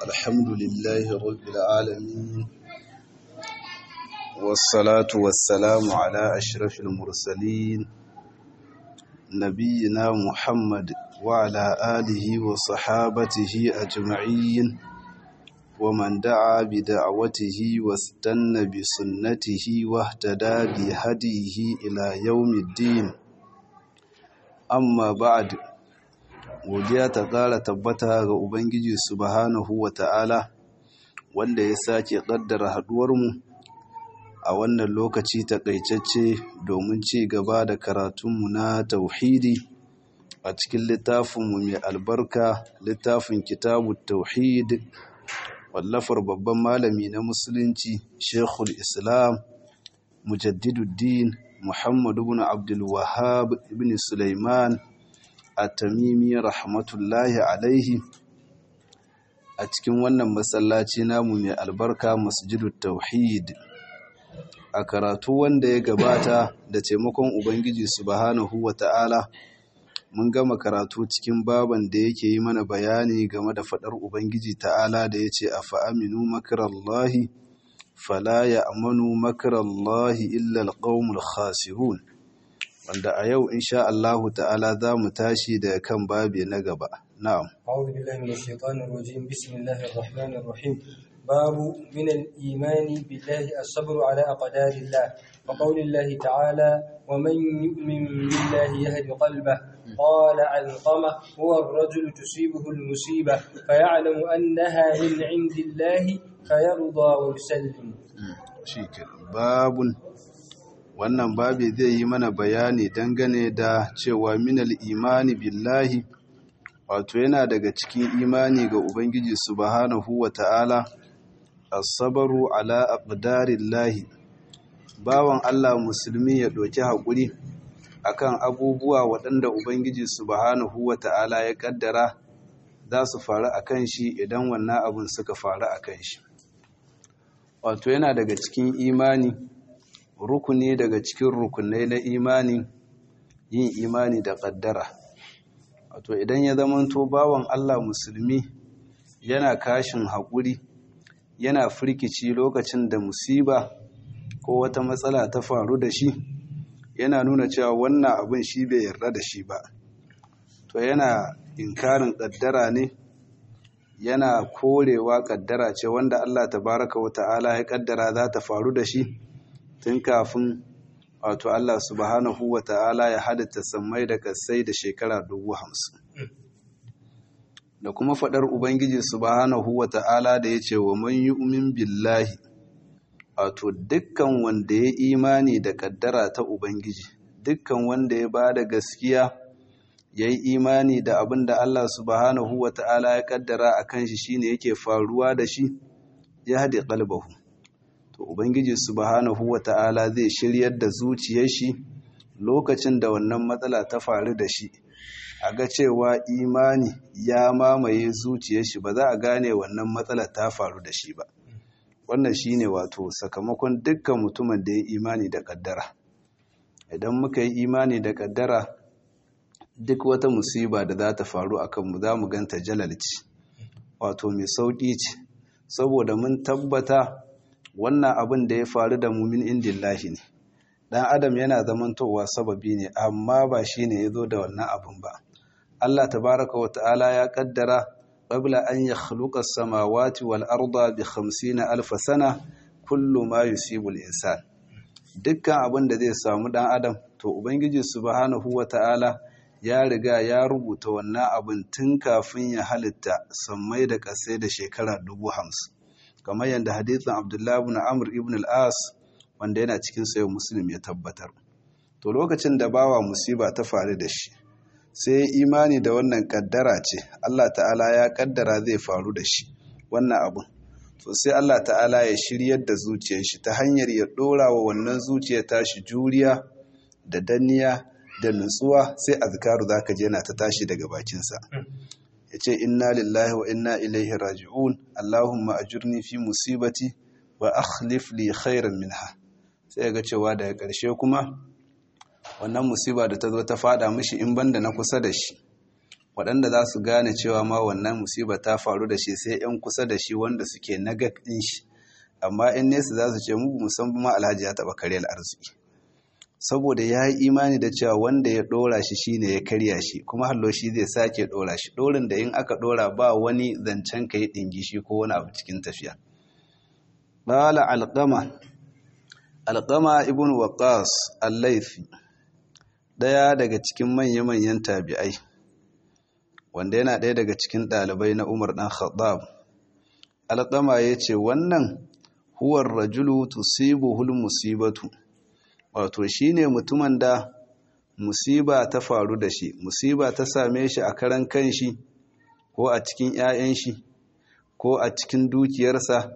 الحمد لله رب العالمين والصلاة والسلام على أشرف المرسلين نبينا محمد وعلى آله وصحابته أجمعين ومن دعا بدعوته واستنى بسنته واهتدى بهديه إلى يوم الدين amma ba'ad godiya ta ƙara tabbata ga ubangiji subhanahu wa ta'ala wanda ya sake ƙaddara haɗuwarmu a wannan lokaci taƙaitacce domin ci gaba da karatunmu na tauhidi a cikin littafinmu mai albarka littafin kitabu tauhid wallafar babban malami na musulunci shekul islam mujaddiduddin Muhammad ibn Abdul Wahhab ibn Sulaiman At-Tamimi rahmatullahi alaihi a cikin wannan masallaci namu mai albarka Masjidut Tauhid a karatu wanda ya gabata da taimakon Ubangiji Subhanahu wata'ala mun gama karatu cikin baban da yake yi mana bayani game da fadar Ubangiji ta'ala da yace afa aminu makrallahi fala ya amanu makarallahi illa alqaumul khasirun wanda a yau insha Allahu ta'ala za mu tashi da kan babi na gaba na'am a'udhu billahi minash shaitanir rajim bismillahir rahmanir rahim babu min al-iman billahi as-sabr ala aqdarillah wa qawlillahi ta'ala wa man yu'min billahi yahdi qalbahu قال علقمة هو الرجل تصيبه المصيبة فيعلم أنها من عند الله فيرضى ويسلم babun wannan babi zai yi mana bayani dangane da cewa minal imani billahi wato yana daga cikin imani ga ubangiji subhanahu wa ta'ala as-sabru ala aqdarillahi bawan Allah musulmi ya doki hakuri akan abubuwa waɗanda Ubangiji subhanahu wa ta'ala ya ƙaddara za su faru a kan shi idan wannan abin suka faru a kan shi. Wato yana daga cikin imani, rukuni daga cikin rukunai na imani yin imani da ƙaddara. Wato idan ya zamanto bawan Allah musulmi yana kashin haƙuri, yana firkici lokacin da musiba ko wata matsala ta faru da shi. yana nuna cewa wannan abin shi bai yarda da shi ba to yana inkarin kaddara ne yana korewa kaddara ce wanda Allah tabaraka wa ta'ala ya kaddara za ta faru da shi tun kafin wato Allah subhanahu wa ta'ala ya halitta sammai da kasai da shekara dubu hamsin da kuma faɗar ubangiji subhanahu wa ta'ala da ya ce wa man yu'min billahi wato dukkan wanda ya imani da kaddara ta Ubangiji, dukkan wanda ya ba da gaskiya ya yi imani da abin da Allah subhanahu wa ta'ala ya kaddara a kan shi shine yake faruwa da shi, ya haɗe ƙalbahu. To, Ubangiji subhanahu wa ta'ala zai shiryar da zuciyar shi lokacin da wannan matsala ta faru da shi, a ga cewa imani ya mamaye zuciyar shi ba za a gane wannan matsala ta faru da shi ba. wannan shine wato sakamakon dukkan mutumin da ya imani da kaddara idan muka yi imani da kaddara duk wata musiba da za ta faru a kanmu za mu ganta jalalci wato mai sauƙi ce saboda mun tabbata wannan abin da ya faru da mumin indillahi ne dan adam yana zamantowa sababi ne amma ba shine ya zo da wannan abin ba Allah tabaraka wa ta'ala ya kaddara قبل أن يخلق السماوات والأرض بخمسين ألف سنة كل ما يصيب الإنسان dukkan abin da zai samu dan adam to ubangiji subhanahu wata'ala ya riga ya rubuta wannan abin tun kafin ya halitta sammai da kasai da shekara dubu hamsin kamar yadda hadithin abdullahi ibn amr ibn al-as wanda yana cikin sayo muslim ya tabbatar to lokacin da bawa musiba ta faru da shi sai imani da wannan kaddara ce Allah ta'ala ya kaddara zai faru da shi wannan abun to sai Allah ta'ala ya shiryar da zuciyar shi ta hanyar ya dora wa wannan zuciyar tashi juriya da danniya da nutsuwa sai azkaru zaka je yana ta tashi daga bakinsa yace inna lillahi wa inna ilaihi raji'un allahumma ajurni fi musibati wa akhlif li khairan minha sai ga cewa daga ƙarshe kuma wannan musiba da ta zo ta fada mishi in banda na kusa da shi waɗanda za su gane cewa ma wannan musiba ta faru da shi sai 'yan kusa da shi wanda suke nagaɗin shi amma in nesa za su ce mu musamman ma alhaji ya taɓa karyar arziki saboda ya yi imani da cewa wanda ya ɗora shi shine ya karya shi kuma hallo shi zai sake ɗora shi ɗorin da in aka ɗora ba wani zancen ka yi ɗingishi ko wani abu cikin tafiya ƙala alƙama alƙama ibn waqas al-laifi ɗaya daga cikin manya-manyan tabi'ai wanda yana ɗaya daga cikin ɗalibai na umar ɗan khattab alƙama ya ce wannan huwar rajulu tusibuhul musibatu wato shine mutumin da musiba ta faru da shi musiba ta same shi a karan kanshi ko a cikin 'ya'yan shi ko a cikin dukiyarsa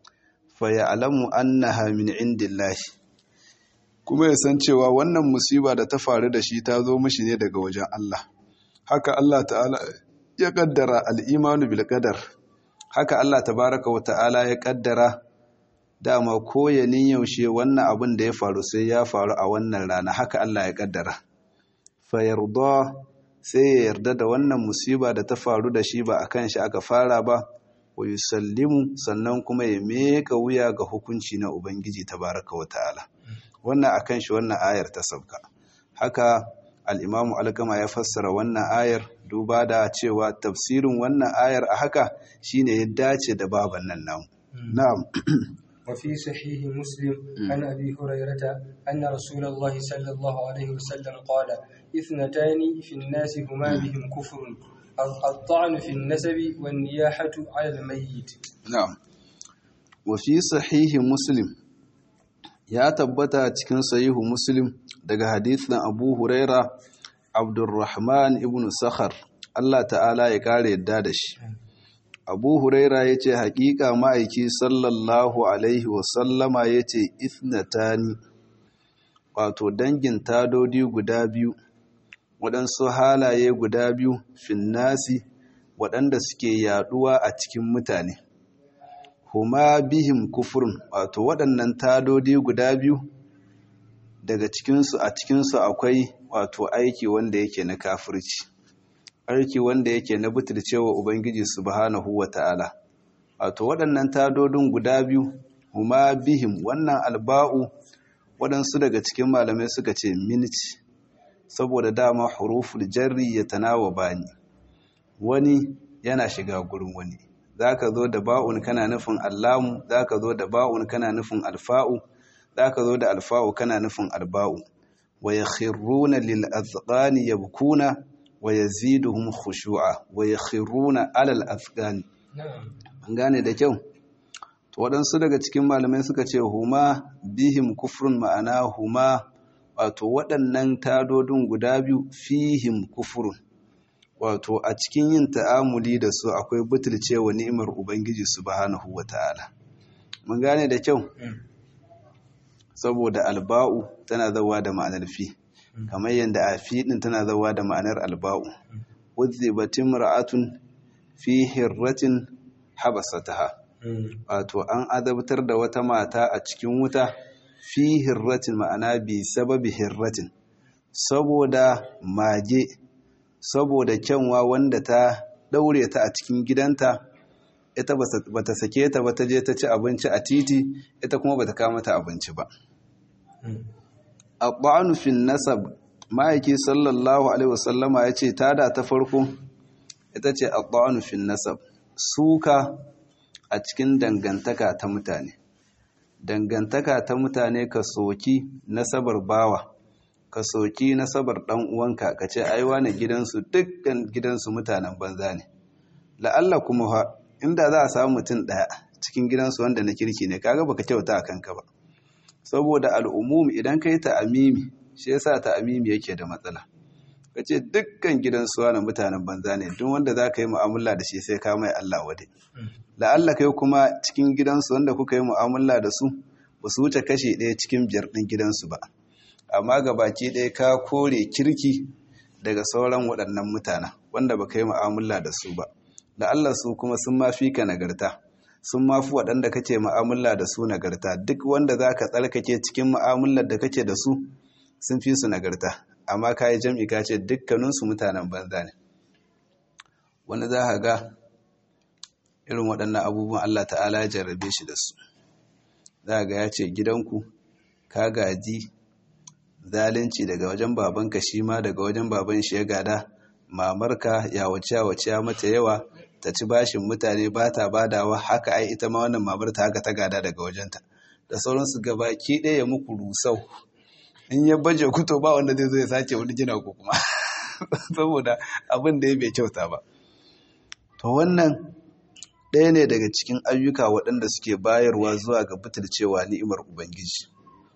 fa ya'lamu annaha min indillahi kuma ya san cewa wannan musiba da ta faru da shi ta zo mishi ne daga wajen Allah haka Allah ta'ala ya kaddara al-imanu bil qadar haka Allah tabaraka wa ta'ala ya kaddara dama ko ya yaushe wannan abin da ya faru sai ya faru a wannan rana haka Allah ya kaddara fa yarda sai ya yarda da wannan musiba da ta faru da shi ba akan shi aka fara ba wa yusallimu sannan kuma ya meka wuya ga hukunci na ubangiji tabaraka wa ta'ala wannan akan shi wannan ayar ta sauka haka al-imamu alkama ya fassara wannan ayar duba da cewa tafsirin wannan ayar a haka shine ya dace da baban nan namu na'am وفي صحيح مسلم عن أبي هريرة أن رسول الله صلى الله عليه وسلم قال اثنتان في الناس هما بهم كفر الطعن في النسب والنياحة على الميت نعم وفي صحيح مسلم ya tabbata cikin sahihu muslim daga hadisin abu huraira abdurrahman ibn sakhar Allah ta'ala ya kare yadda da shi abu huraira ya ce haƙiƙa ma'aiki sallallahu alaihi wasallama ya ce ithnatani wato dangin tadodi guda biyu waɗansu halaye guda biyu finnasi waɗanda suke yaɗuwa a cikin mutane huma bihim kufurin wato waɗannan tadodi guda biyu daga cikinsu a cikinsu akwai wato aiki wanda yake na kafirci aiki wanda yake na butulcewa ubangiji subhanahu wata'ala wato waɗannan tadodin guda biyu huma bihim wannan alba'u waɗansu daga cikin malamai suka ce minci saboda dama huruful jarri ya tanawa bani wani yana shiga gurin wani zaka zo da ba'un kana nufin allamu zaka zo da ba'un kana nufin alfa'u zaka zo da alfa'u kana nufin alba'u wa yakhruna lil azqani yabkuna wa yaziduhum khushu'a wa yakhruna alal azqani an gane da kyau to waɗansu daga cikin malamai suka ce huma bihim kufrun ma'ana huma wato waɗannan tadodin guda biyu fihim kufurun wato a cikin yin ta'amuli da su akwai butulcewa ni'imar ubangiji subhanahu wata'ala mun gane da kyau saboda alba'u tana zawa da ma'anar fi kamar yadda a fi din tana zawa da ma'anar alba'u uzzibatin ra'atun fi hirratin habasataha wato an azabtar da wata mata a cikin wuta fi hirratin ma'ana bi sababi hirratin saboda mage saboda kyanwa wanda ta daure ta a cikin gidanta ita ba ta sake ta ba ta je ta ci abinci a titi ita kuma ba ta kama ta abinci ba abba'anu fin nasab ma'aiki sallallahu alaihi wasallama ya ce tada ta farko ita ce abba'anu fin nasab suka a cikin dangantaka ta mutane dangantaka ta mutane ka soki nasabar bawa ka soki nasabar dan uwanka ka ce ai wani gidansu dukkan gidansu mutanen banza ne la'alla kuma ha inda za a samu mutum daya cikin gidansu wanda na kirki ne kaga baka kyauta a kanka ba saboda al'umum idan kai ta'amimi shi yasa ta'amimi yake da matsala ka ce dukkan gidansu wani mutanen banza ne duk wanda za ka yi mu'amala da shi sai ka mai Allah wade la'alla kai kuma cikin gidansu wanda kuka yi mu'amala da su ba su wuce kashe ɗaya cikin biyar ɗin gidansu ba amma ga baki ɗaya ka kore kirki daga sauran waɗannan mutanen wanda ba ka yi mu'amala da su ba la'alla su kuma sun ma fi ka nagarta sun ma fi waɗanda kake mu'amala da su nagarta duk wanda za ka tsarkake cikin mu'amalar da kake da su sun fi su nagarta amma ka yi jam'i ka ce dukkaninsu mutanen banza ne wani za ka ga irin waɗannan abubuwan Allah ta'ala ya jarrabe shi da su za ga ya ce gidanku ka gaji zalunci daga wajen babanka shi ma daga wajen baban shi ya gada mamarka ya wace ya wace ya mata yawa ta ci bashin mutane ba ta badawa haka ai ita ma wannan mamar ta haka ta gada daga wajenta da sauransu gaba ki ɗaya muku rusau in ya baje kuto ba wanda zai zo ya sace wani gina ko kuma saboda abin da ya bai kyauta ba to wannan ɗaya ne daga cikin ayyuka waɗanda suke bayarwa zuwa ga butulcewa ni'imar ubangiji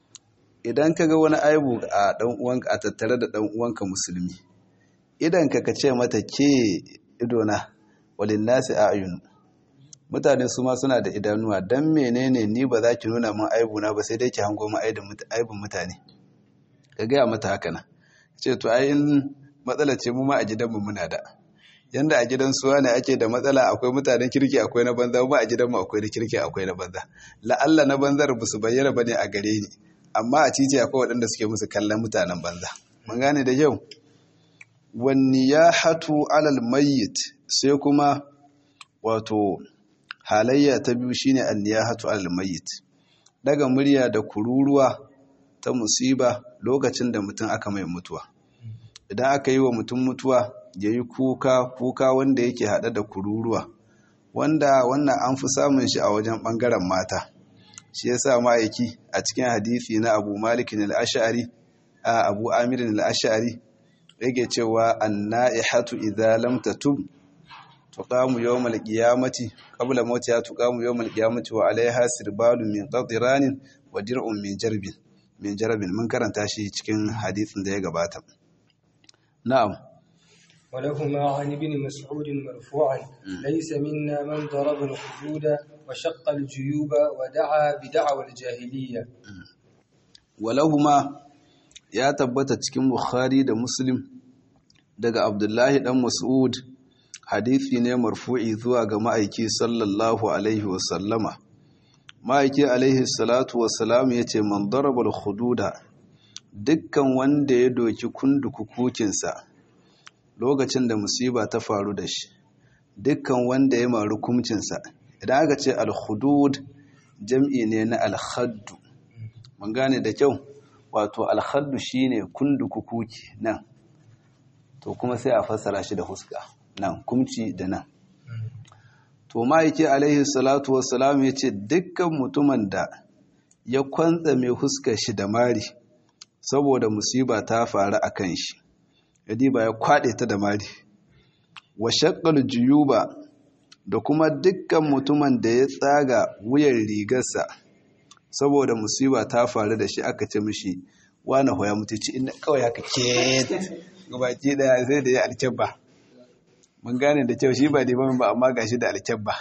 idan ka ga wani aibu a ɗan uwanka a tattare da ɗan uwanka musulmi idan ka ka ce mata ke idona walin nasi ayun mutane su ma suna da idanuwa dan menene ni ba za ki nuna min aibu na ba sai dai ki hango min aibun mutane ka gaya mata haka nan ce to ai in matsala ce mu ma a gidanmu muna da yanda a gidan suwa ne ake da matsala akwai mutanen kirki akwai na banza mu a gidanmu akwai na kirki akwai na banza la'alla na banzar ba su bayyana bane a gare ni amma a titi akwai waɗanda suke musu kallon mutanen banza mun gane da yau wani ya hatu alal mayyit sai kuma wato halayya ta biyu shine anniyahatu alal mayyit daga murya da kururuwa ta musiba lokacin da mutum aka mai mutuwa idan aka yi wa mutum mutuwa ya yi kuka kuka wanda yake haɗe da kururuwa wanda wannan an fi samun shi a wajen ɓangaren mata shi ya sa ma'aiki a cikin hadithi na abu malikin al'ashari a abu amirin al'ashari yake cewa an na'ihatu idza lam tatub tuqamu yawmal qiyamati qabla mawtiha tuqamu yawmal qiyamati wa alaiha sirbalun min qatiranin wa dir'un min jarbin min jarabin mun karanta shi cikin hadisin da ya gabata na'am ولهما عن ابن مسعود مرفوعا ليس منا من ضرب الخدود وشق الجيوب ودعا بدعوى الجاهلية ولهما ya tabbata cikin Bukhari da Muslim daga Abdullahi dan Mas'ud hadisi ne marfu'i zuwa ga ma'aiki sallallahu alaihi wasallama ma'aiki alaihi salatu wasalam ya ce man darabal hududa dukkan wanda ya doki kundukukukinsa lokacin da musiba ta faru da shi dukkan wanda ya maru kumcinsa idan aka ce al-hudud jam'i ne na al-haddu mun gane da kyau wato al-haddu shine kundukukuki nan to kuma sai a fassara shi da huska nan kumci da nan to ma'aiki alaihi salatu wassalam ya ce dukkan mutumin da ya kwantsa mai huskar shi da mari saboda musiba ta faru a kan shi yadi ba ya kwaɗe ta da mari wa shakkal juyuba da kuma dukkan mutumin da ya tsaga wuyan rigarsa saboda musiba ta faru da shi aka ce mishi wani hoya mutuci inda kawai haka ke gabaki daya sai da ya alkyabba mun gane da kyau shi ba limamin ba amma gashi da alkyabba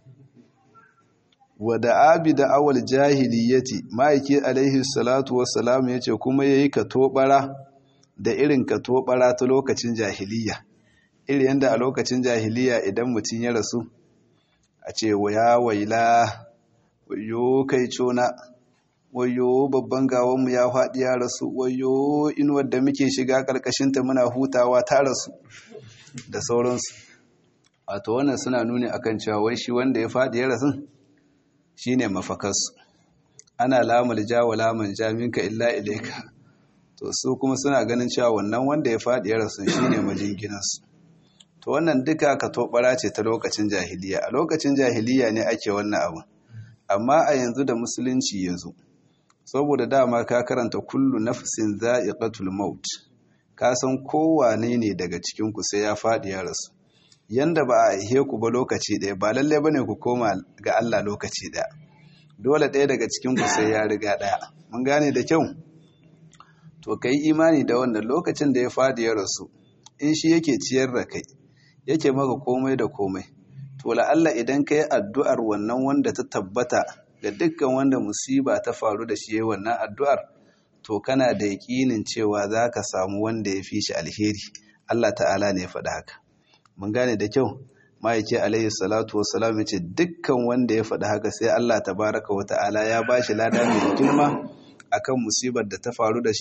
wa da abi da awal jahiliyati ma'aiki alaihi salatu wassalam ya ce kuma ya yi katobara da irin katobara ta lokacin jahiliya iri yadda a lokacin jahiliya idan mutum ya rasu a ce waya waila wayo kai cona wayo babban gawanmu ya faɗi ya rasu wayo inuwar da muke shiga ƙarƙashinta muna hutawa ta rasu da sauransu wato wannan suna nuni akan cewa wai shi wanda ya faɗi ya rasu shine mafakarsu ana lamar jawa laman jaminka illa ilaika to su kuma suna ganin cewa wannan wanda ya faɗi ya rasu shine majinginansu to wannan duka ka tobara ce ta lokacin jahiliya a lokacin jahiliya ne ake wannan abu amma a yanzu da musulunci ya zo saboda dama ka karanta kullu nafsin za'iqatul maut ka san kowane ne daga cikin ku sai ya faɗi ya rasu yanda ba a aihe ku ba lokaci ɗaya ba lalle bane ku koma ga Allah lokaci ɗaya dole ɗaya daga cikin ku sai ya riga ɗaya mun gane da kyau to kai imani da wannan lokacin da ya faɗi ya rasu in shi yake ciyar da kai yake maka komai da komai to la'alla idan ka yi addu'ar wannan wanda ta tabbata ga dukkan wanda musiba ta faru da shi wannan addu'ar to kana da yaƙinin cewa za ka samu wanda ya fi shi alheri Allah ta'ala ne ya faɗa haka mun gane da kyau ma'aike alaihi salatu wassalam ya ce dukkan wanda ya faɗi haka sai Allah tabaraka wa ta'ala ya ba shi lada mai girma akan musibar da ta faru da shi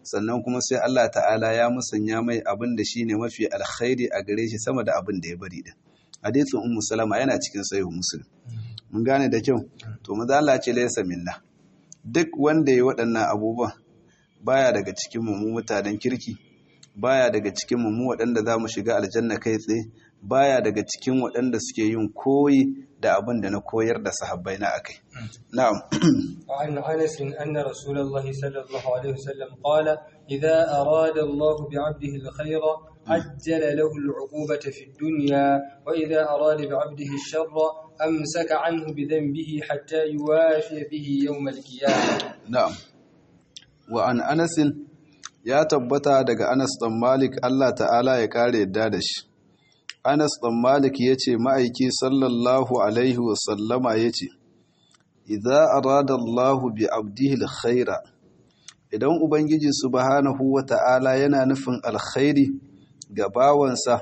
sannan kuma sai Allah ta'ala ya musanya mai abin da shine mafi alkhairi a gare shi sama da abin da ya bari din hadisin ummu salama yana cikin sahih muslim mun gane da kyau to maza Allah ce laysa minna duk wanda ya waɗannan abubuwan baya daga cikin mu mutanen kirki baya daga cikin mu waɗanda za mu shiga aljanna kai tsaye baya daga cikin waɗanda suke yin koyi da abin da na koyar da sahabbai na akai na'am وعن أنس أن رسول الله صلى الله عليه وسلم قال إذا أراد الله بعبده الخير عجل له العقوبة في الدنيا وإذا أراد بعبده الشر أمسك عنه بذنبه حتى يوافي به يوم القيامة na'am wa an anasin ya tabbata daga Anas dan Malik Allah ta'ala ya kare yadda da shi Anas dan Malik yace ma'aiki sallallahu alaihi wa sallama yace idza arada Allah bi abdihi alkhaira idan ubangiji subhanahu wa ta'ala yana nufin alkhairi ga bawansa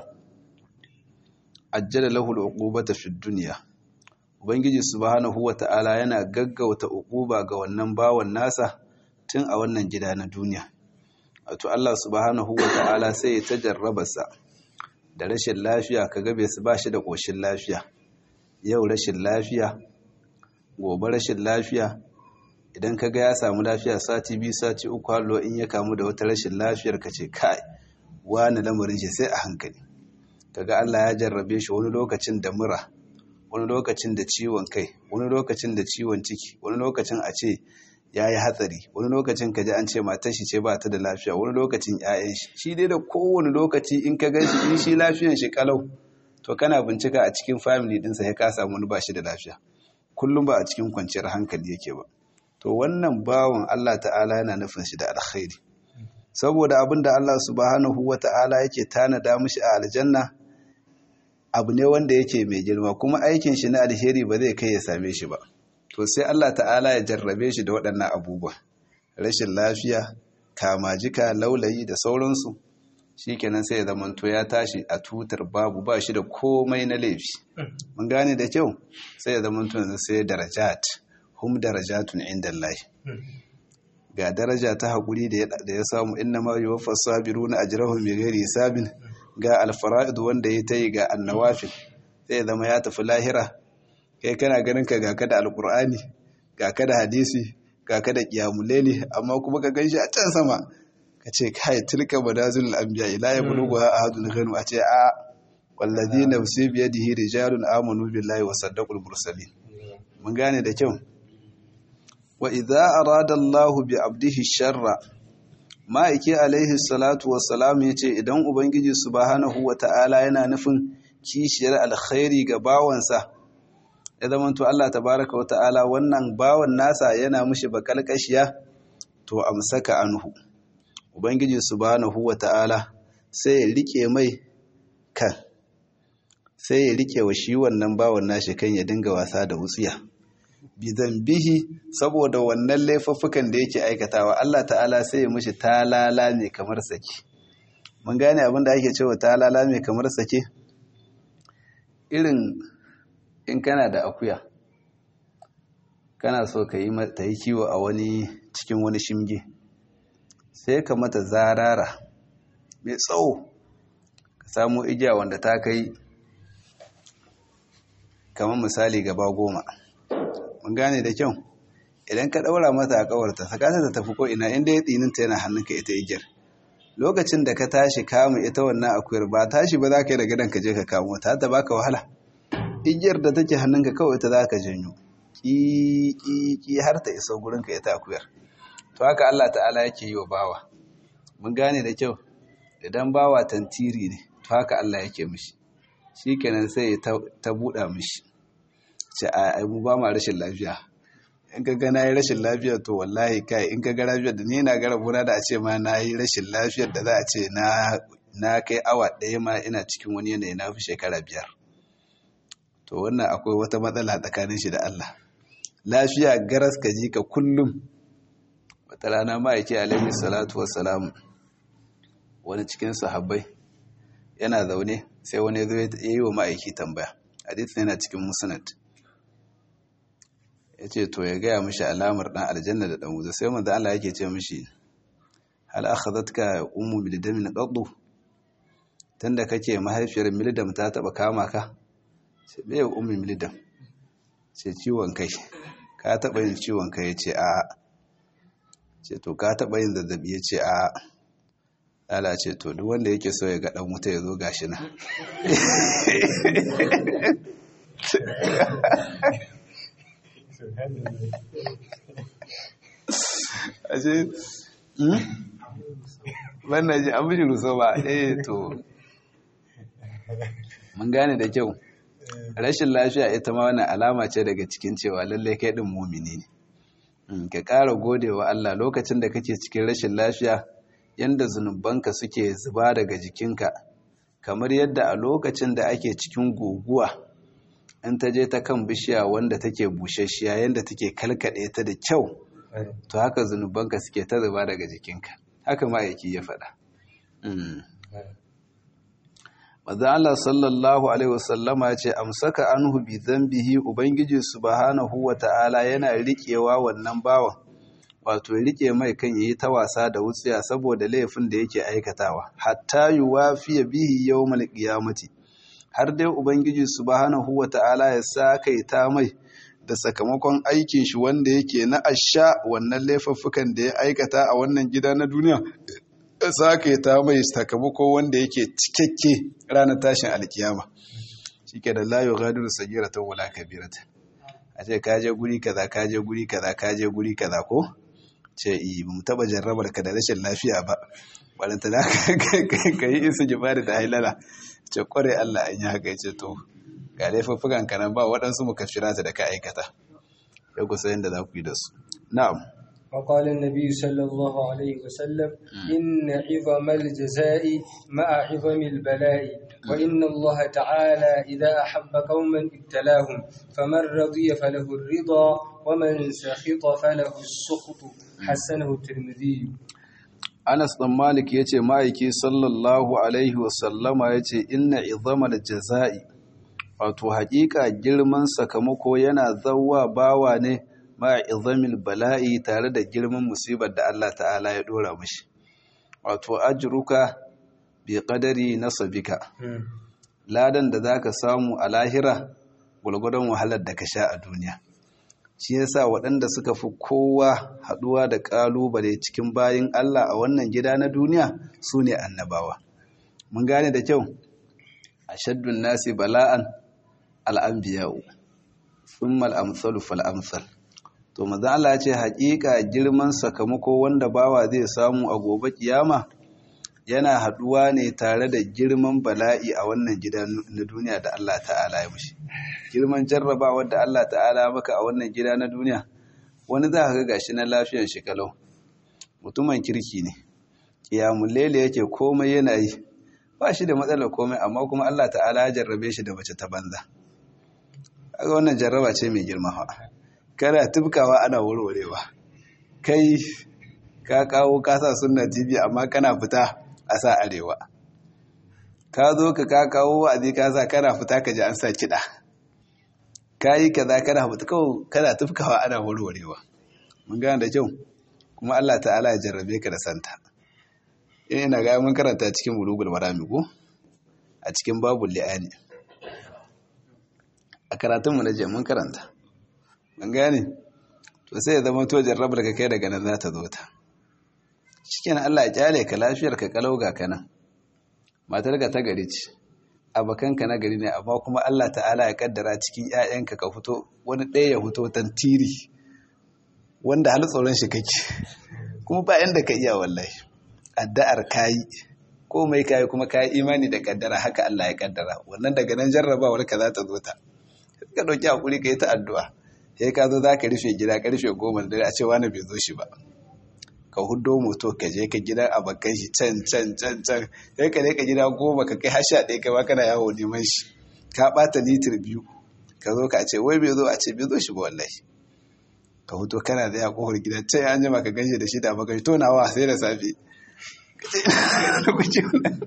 ajjala lahu al'uqubata fid dunya ubangiji subhanahu wa ta'ala yana gaggauta uquba ga wannan bawan nasa tun a wannan gida na duniya wato Allah subhanahu wa ta'ala sai ya tajarrabarsa da rashin lafiya ka gabe su ba shi da ƙoshin lafiya yau rashin lafiya gobe rashin lafiya idan ka ga ya samu lafiya sati biyu sati uku hallo in ya kamu da wata rashin lafiyar ka ce kai wani lamarin shi sai a hankali kaga Allah ya jarrabe shi wani lokacin da mura wani lokacin da ciwon kai wani lokacin da ciwon ciki wani lokacin a ce ya yi hatsari wani lokacin ka ji an ce matar shi ce ba ta da lafiya wani lokacin 'ya'yan shi shi dai da kowane lokaci in ka gan shi in shi lafiyan shi kalau to kana bincika a cikin family dinsa ya ka samu wani ba shi da lafiya kullum ba a cikin kwanciyar hankali yake ba to wannan bawan Allah ta'ala yana nufin shi da alkhairi saboda abin da Allah subhanahu wa ta'ala yake tanada mishi a aljanna abu ne wanda yake mai girma kuma aikin shi na alheri ba zai kai ya same shi ba to sai Allah ta'ala ya jarrabe shi da waɗannan abubuwa rashin lafiya kamajika laulayi da sauransu shikenan sai ya zamanto ya tashi a tutar babu ba shi da komai na laifi mun gane da kyau sai ya zamanto yanzu sai darajat hum darajatun indallahi ga daraja ta haƙuri da ya samu inna ma yuwaffa sabiruna ajrahum bighairi hisabin ga alfara'id wanda ya tayi ga annawafil sai ya zama ya tafi lahira kai kana ganin ka ga kada alkur'ani ga kada hadisi ga kada qiyamul amma kuma ka ganshi a can sama ka ce kai tilka badazul anbiya ila ya bulugu ahadun ghanu a ce a wallazi nafsi bi yadihi rijalun amanu billahi wa saddaqul mursalin mun gane da kyau wa idza arada Allahu bi abdihi sharra ma'aiki alaihi salatu wassalam yace idan ubangiji subhanahu wata'ala yana nufin kishiyar alkhairi ga bawansa ya zama to Allah tabaraka wata'ala wannan bawan nasa yana mushi bakalkashiya to amsaka anhu ubangiji subhanahu wata'ala sai ya rike mai kan sai ya rike wa shi wannan bawan nashi kan ya dinga wasa da wutsiya bihi saboda wannan laifuffukan da yake aikatawa Allah ta'ala sai ya mushi talala ne kamar sake mun gane abin da ake cewa talala ne kamar sake irin in kana da akuya kana so ka yi ta yi kiwo a wani cikin wani shimge sai ka mata zarara mai tsawo ka samu igiya wanda ta kai kamar misali gaba goma mun gane da kyau idan ka ɗaura mata a ƙawarta sakata ta tafi ko ina inda ya tsininta yana hannunka ita igiyar lokacin da ka tashi kama ita wannan akuyar ba tashi ba za ka yi da gadon ka je ka kamo ta ta baka wahala igiyar da take hannunka kawai ta za ka janyo ƙi har ta iso gurinka ita akuyar to haka Allah ta'ala yake yi wa bawa mun gane da kyau idan bawa tantiri ne to haka Allah yake mishi shi kenan sai ta buɗa mishi ce a mu ba ma rashin lafiya in ka ga na yi rashin lafiya to wallahi kai in ka ga lafiyar da ni na ga rabona da a ce ma na yi rashin lafiyar da za a ce na kai awa ɗaya ma ina cikin wani yanayi na fi shekara biyar to wannan akwai wata matsala tsakanin shi da Allah lafiya garas ka ji ka kullum wata rana ma'aiki alaihi salatu wassalamu wani cikin sahabbai yana zaune sai wani zo ya yi wa ma'aiki tambaya hadith yana cikin musnad ya ce to ya gaya mishi alamar ɗan aljanna da ɗan wuta sai manzo Allah yake ce mishi hal akhadhatka ummu mildamin qaddu tunda kake mahaifiyar mildam ta taba kama ka sai me ummu mildam sai ciwon kai ka taba yin ciwon kai yace a ce to ka taba yin zazzabi yace a ala ce to duk wanda yake so ya ga dan wuta ya zo gashi nan ashe wannan ji an biji ruso ba eh to mun gane da kyau rashin lafiya ita ma wani alama ce daga cikin cewa lallai kai din mumini ne ka ƙara gode wa Allah lokacin da kake cikin rashin lafiya yanda zunubanka suke zuba daga jikinka kamar yadda a lokacin da ake cikin guguwa in ta je ta kan bishiya wanda take bushashiya yanda take kalkaɗe ta da kyau to haka zunubanka suke ta zuba daga jikinka haka ma'aiki ya faɗa Maza Allah sallallahu Alaihi wasallama ce, Amsaka anhu bi zambihi Ubangiji subhanahu wa ta'ala yana riƙewa wannan bawan, wato riƙe mai kan yi ta wasa da wutsiya saboda laifin da yake aikatawa, hatta yi wafiya bihi yau malƙiyamati, har dai Ubangiji subhanahu wa ta'ala ya sa kai ta mai da sakamakon aikin shi wanda yake na asha wannan laifuffukan da ya aikata a wannan gida na duniya. sake ta mai sakamako wanda yake cikakke ranar tashin alkiyama shi ke da layo gadiru sagira ta wula kabirata a ce kaje guri kaza kaje guri kaza kaje guri kaza ko ce yi mu taba jarrabar ka da rashin lafiya ba wadanta da ka yi isa jibari da hailala ce kware allah an yi haka ce to ga laifuffukan kanan ba waɗansu mu kafirata da ka aikata ya kusa yadda za ku yi da su na'am وقال النبي صلى الله عليه وسلم إن عظم الجزاء مع عظم البلاء وإن الله تعالى إذا أحب قوما ابتلاهم فمن رضي فله الرضا ومن سخط فله السخط حسنه الترمذي Anas ɗan Malik ya ce ma'aiki sallallahu Alaihi wasallama ya ce inna izamar jaza'i wato haƙiƙa girman sakamako yana zauwa bawa ne ma izamil bala'i tare da girman musibar da Allah ta'ala ya dora mashi wato ajruka bi qadari nasabika ladan da zaka samu a lahira gulgudan wahalar da ka sha a duniya shi yasa waɗanda suka fi kowa haɗuwa da ƙalubale cikin bayin Allah a wannan gida na duniya su ne annabawa mun gane da kyau ashaddun nasi bala'an al'anbiya'u thumma al-amsalu fal-amsal to maza Allah ya ce haƙiƙa girman sakamako wanda bawa zai samu a gobe kiyama yana haɗuwa ne tare da girman bala'i a wannan gida na duniya da Allah ta'ala ya mushi girman jarrabawar da Allah ta'ala maka a wannan gida na duniya wani za ka ga gashi na lafiyar shi kalau mutumin kirki ne kiyamun lele yake komai yana yi ba shi da matsalar komai amma kuma Allah ta'ala ya jarrabe shi da mace ta banza kaga wannan jarraba ce mai girma fa kana tubkawa ana warwarewa kai ka kawo kasa sunna tv amma kana fita a sa arewa ka zo ka ka kawo wa'azi ka sa kana fita ka ji an sa kiɗa ka yi kaza kana fita kawai kana tubkawa ana warwarewa mun gane da kyau kuma Allah ta'ala ya jarrabe ka da santa ina ga mun karanta cikin bulugul marami ko a cikin babul li'ani a karatunmu na je mun karanta ban gane to sai ya zama to jarrabar ka kai daga nan za ta zo ta shikenan Allah ya kyale ka lafiyar ka kalau ga kana matar ka ta gari ce abakan ka na gari ne amma kuma Allah ta'ala ya kaddara cikin ƴaƴanka ka fito wani ɗaya ya fito tantiri wanda hal tsoron shi kake kuma ba yanda ka iya wallahi addu'ar kayi komai kayi kuma kayi imani da kaddara haka Allah ya kaddara wannan daga nan jarrabawar ka za ta zo ta ka dauki hakuri ka yi ta addu'a sai ka zo za ka rufe gida karfe goma da dare a ce wani bai zo shi ba ka hudo moto ka je ka gidan abokan shi can can can can sai ka ka gida goma ka kai hasha ɗaya kai ma kana yawo neman shi ka ɓata litir biyu ka zo ka ce wai bai zo a ce bai zo shi ba wallahi ka huto kana da ya kofar gida can an jima ka ganshe da shi da abokan to nawa sai da safe ka ce da kuce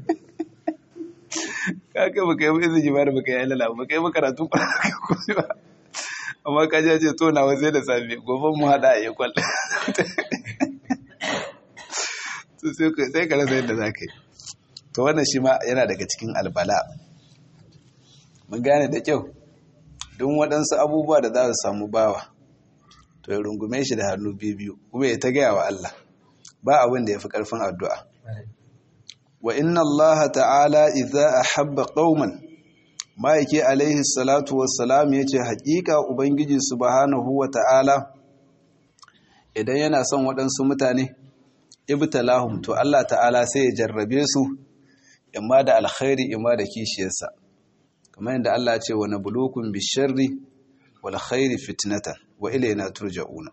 ka kai baka yi izini ba da baka yi lala baka yi makaratu ba amma ka ji ce to nawa sai da safe gobe mu hada a yi kwal to sai ka rasa yadda za ka yi to wannan shi ma yana daga cikin albala mun gane da kyau don waɗansu abubuwa da za su samu bawa to ya rungume shi da hannu biyu kuma ya ta gaya wa Allah ba abin da ya fi ƙarfin addu'a wa inna Allah ta'ala idza ahabba qauman ma'aiki alaihi salatu wassalam yace haƙiƙa ubangiji subhanahu wa ta'ala idan yana son waɗansu mutane ibtalahum to Allah ta'ala sai ya jarrabe su imma da alkhairi imma da kishiyarsa kamar yadda Allah ya ce wa nabluukum bisharri wal khairi fitnatan wa ilayna turja'una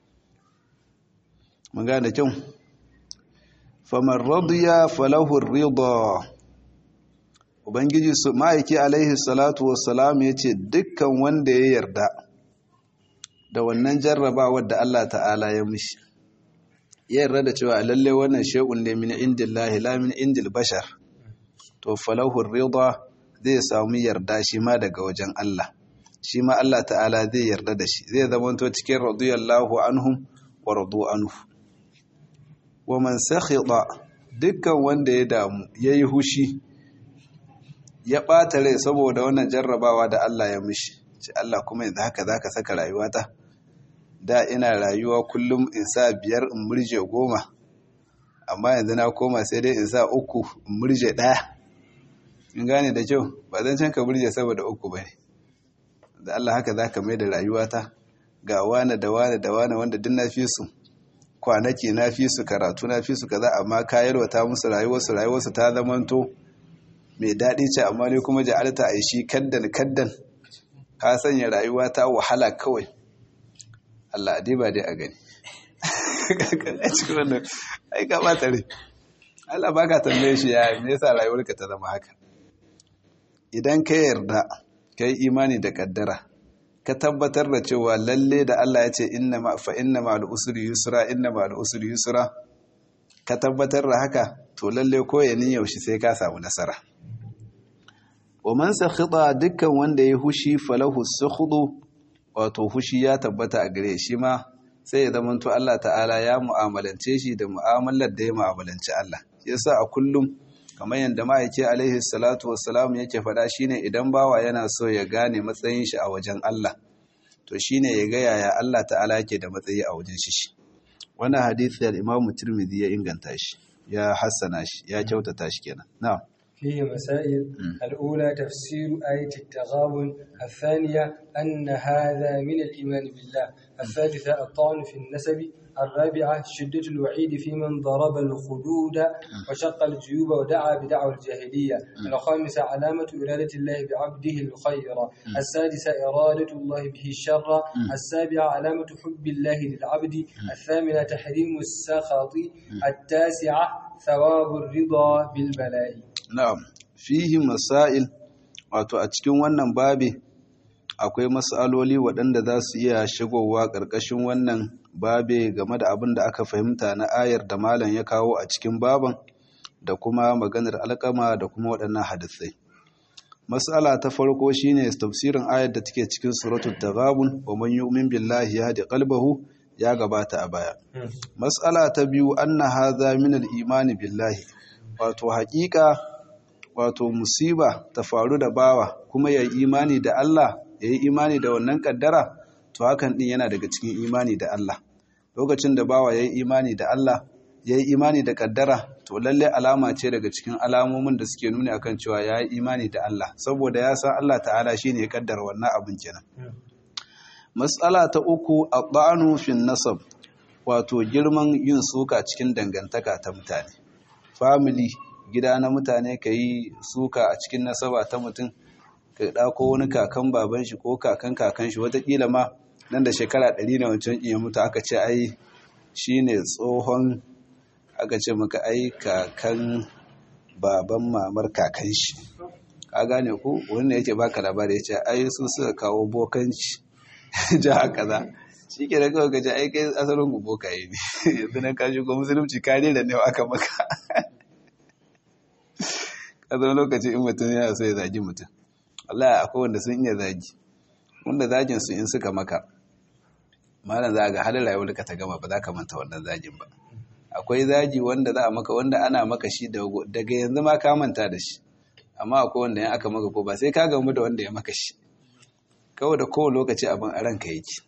mun gane kyau faman radiya falahu ar-ridha ubangiji su ma'aiki alaihi salatu wassalam yace dukkan wanda ya yarda da wannan jarrabawar da Allah ta'ala ya mishi ya yarda da cewa lalle wannan shay'un ne min indillahi la min indil bashar to falahu ridha zai samu yarda shi ma daga wajen Allah shi ma Allah ta'ala zai yarda da shi zai zama to cikin radiyallahu anhum wa radu anhu wa man sakhita dukkan wanda ya damu yayi hushi ya ɓata rai saboda wannan jarrabawa da Allah ya mishi ce Allah kuma yanzu haka zaka saka rayuwata da ina rayuwa kullum in sa biyar in murje goma amma yanzu na koma sai dai in sa uku in murje ɗaya in gane da kyau ba zan can ka murje saboda uku ba ne da Allah haka zaka mai da rayuwata ga wane da wane da wane wanda duk na fi su kwanaki na fi su karatu na fi su kaza amma kayarwa ta musu rayuwarsu rayuwarsu ta zamanto mai daɗi ce amma ne kuma ja'alta a shi kaddan kaddan ka sanya rayuwa ta wahala kawai Allah dai ba dai a gani a cikin wannan ai ka bata rai Allah baka tambaye shi ya me yasa rayuwarka ta zama haka idan ka yarda ka yi imani da kaddara ka tabbatar da cewa lalle da Allah ya ce inna ma fa inna ma al-usri yusra inna ma al-usri yusra ka tabbatar da haka to lalle ko ya yaushe sai ka samu nasara wa man sakhita dukkan wanda ya hushi falahu sukhudu wato hushi ya tabbata a gare shi ma sai ya zama to Allah ta'ala ya mu'amalance shi da mu'amalar da ya mu'amalanci Allah yasa a kullum kamar yadda ma'aike alaihi salatu wassalam yake faɗa shine idan bawa yana so ya gane matsayin shi a wajen Allah to shine ya ga yaya Allah ta'ala yake da matsayi a wajen shi wannan hadisi al-Imam Tirmidhi ya inganta shi ya hassana shi ya kyautata shi kenan na'am فيه مسائل الأولى تفسير آية التغابن الثانية أن هذا من الإيمان بالله الثالثة الطعن في النسب الرابعة شدة الوعيد في من ضرب الخدود وشق الجيوب ودعا بدعوى الجاهلية الخامسة علامة إرادة الله بعبده الخير السادسة إرادة الله به الشر السابعة علامة حب الله للعبد الثامنة تحريم السخط التاسعة ثواب الرضا بالبلاء na'am fihi masail wato a cikin wannan babi akwai mas'aloli waɗanda za su iya shigowa ƙarƙashin wannan babe game da abin da aka fahimta na ayar da malam ya kawo a cikin baban da kuma maganar alƙama da kuma waɗannan hadisai mas'ala ta farko shine tafsirin ayar da take cikin suratul taghabun wa man yu'min billahi yahdi qalbahu ya gabata a baya mas'ala ta biyu anna hadha min al-imani billahi wato haƙiƙa wato musiba ta faru da bawa kuma ya yi imani da Allah ya yi imani da wannan kaddara to hakan din yana daga cikin imani da Allah lokacin da bawa ya yi imani da Allah ya yi imani da kaddara to lalle alama ce daga cikin alamomin da suke nuni akan cewa ya yi imani da Allah saboda ya san Allah ta'ala shine ya kaddara wannan abin kenan mas'ala ta uku at-ta'anu fi nasab wato girman yin suka cikin dangantaka ta mutane family gida na mutane ka yi suka a cikin nasaba ta mutum ka ɗako wani kakan baban shi ko kakan kakan shi watakila ma nan da shekara ɗari na wancan iya mutu aka ce ai shi ne tsohon aka ce maka ai kakan baban mamar kakan shi ka gane ku wanda yake baka labari ya ce ai su suka kawo bokanci ja kaza shi ke da kawai gaji ai kai asalin ku bokaye ne yanzu nan ka shigo musulunci kare da ne aka maka a zama lokaci in mutum yana so ya zagi mutum Allah akwai wanda sun iya zagi wanda zagin su in suka maka malam za ga halin rayuwar ka ta gama ba za ka manta wannan zagin ba akwai zagi wanda za a maka wanda ana maka shi daga yanzu ma ka manta da shi amma akwai wanda ya aka maka ko ba sai ka gamu da wanda ya maka shi kawai da kowane lokaci abin a ranka yake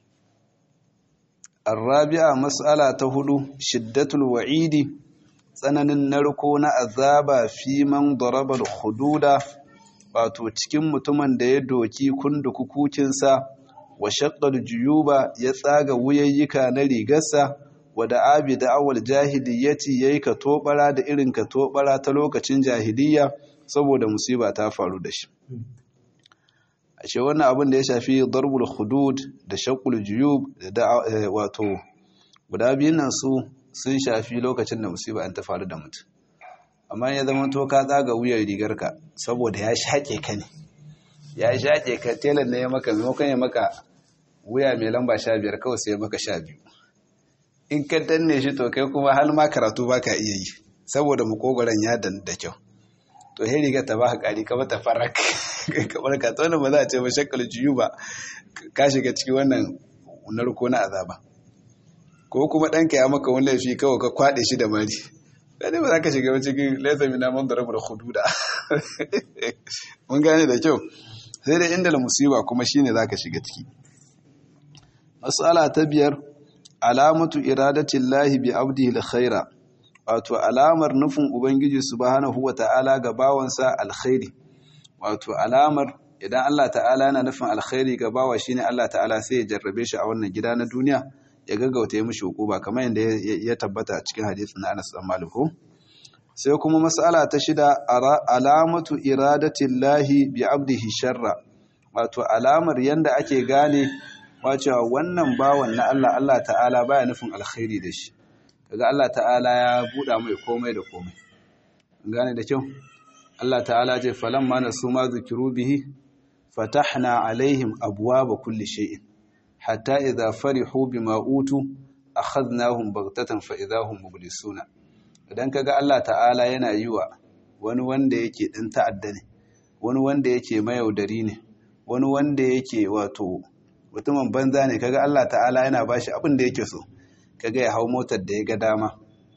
arrabi'a mas'ala ta hudu shiddatul wa'idi tsananin narko na azaba fi man daraba al-hududa wato cikin mutumin da ya doki kundukukukinsa wa shaqqal juyuba ya tsaga wuyayyika na rigarsa wa da abi da awal jahiliyyati yayi ka tobara da irin ka tobara ta lokacin jahiliyya saboda musiba ta faru da shi ashe wannan abin da ya shafi darbul hudud da shaqqul juyub da wato guda biyun nan su sun shafi lokacin da musiba an ta faru da mutum amma ya zama to ka tsaga wuyar rigarka saboda ya shaƙe ka ne ya shaƙe ka telan ne ya maka maimakon ya maka wuya mai lamba sha biyar kawai sai ya maka sha biyu in ka danne shi to kai kuma har ma karatu ba ka iya yi saboda makogoron ya dan da kyau to he riga ta baka kari ka mata farak kamar ka tsona ba za a ce ba shakkal jiyu ba ka shiga cikin wannan narko na azaba ko kuma ɗanka ya maka wani laifi kawai ka kwaɗe shi da mari sai ba za ka shiga cikin laisa mina man darabul hududa mun gane da kyau sai da inda musiba kuma shine zaka shiga ciki mas'ala ta biyar alamatu iradatillahi bi abdihi alkhaira wato alamar nufin ubangiji subhanahu wata'ala ga bawansa alkhairi wato alamar idan Allah ta'ala yana nufin alkhairi ga bawa shine Allah ta'ala sai ya jarrabe shi a wannan gida na duniya ya gaggauta ya mishi hukuma kamar yadda ya tabbata a cikin hadisin na Anas bin Malik sai kuma mas'ala ta shida alamatu iradatillahi bi abdihi sharra wato alamar yanda ake gane wacewa wannan bawan na Allah Allah ta'ala baya nufin alkhairi da shi kaga Allah ta'ala ya buɗa mai komai da komai gane da kyau Allah ta'ala ce falamma nasu ma zikiru bihi fatahna alaihim abwaaba kulli shay'in hatta idza farihu bima utu akhadnahum baghtatan fa idahum mublisuna idan kaga Allah ta'ala yana yi wa wani wanda yake ɗan ta'adda ne wani wanda yake mayaudari ne wani wanda yake wato mutumin banza ne kaga Allah ta'ala yana bashi abin da yake so kaga ya hau motar da ya ga dama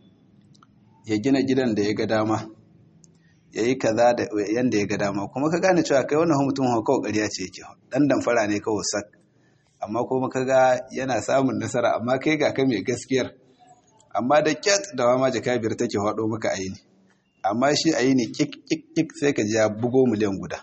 ya gina gidan da ya ga dama ya yi kaza da yanda ya ga dama kuma ka gane cewa kai wannan mutum kawai ƙarya ce yake dan damfara ne kawai sak amma kuma kaga yana samun nasara amma kai ga ka mai gaskiyar amma da kyat da ma jaka biyar take hado maka aini amma shi aini kik kik kik sai ka ji ya bugo miliyan guda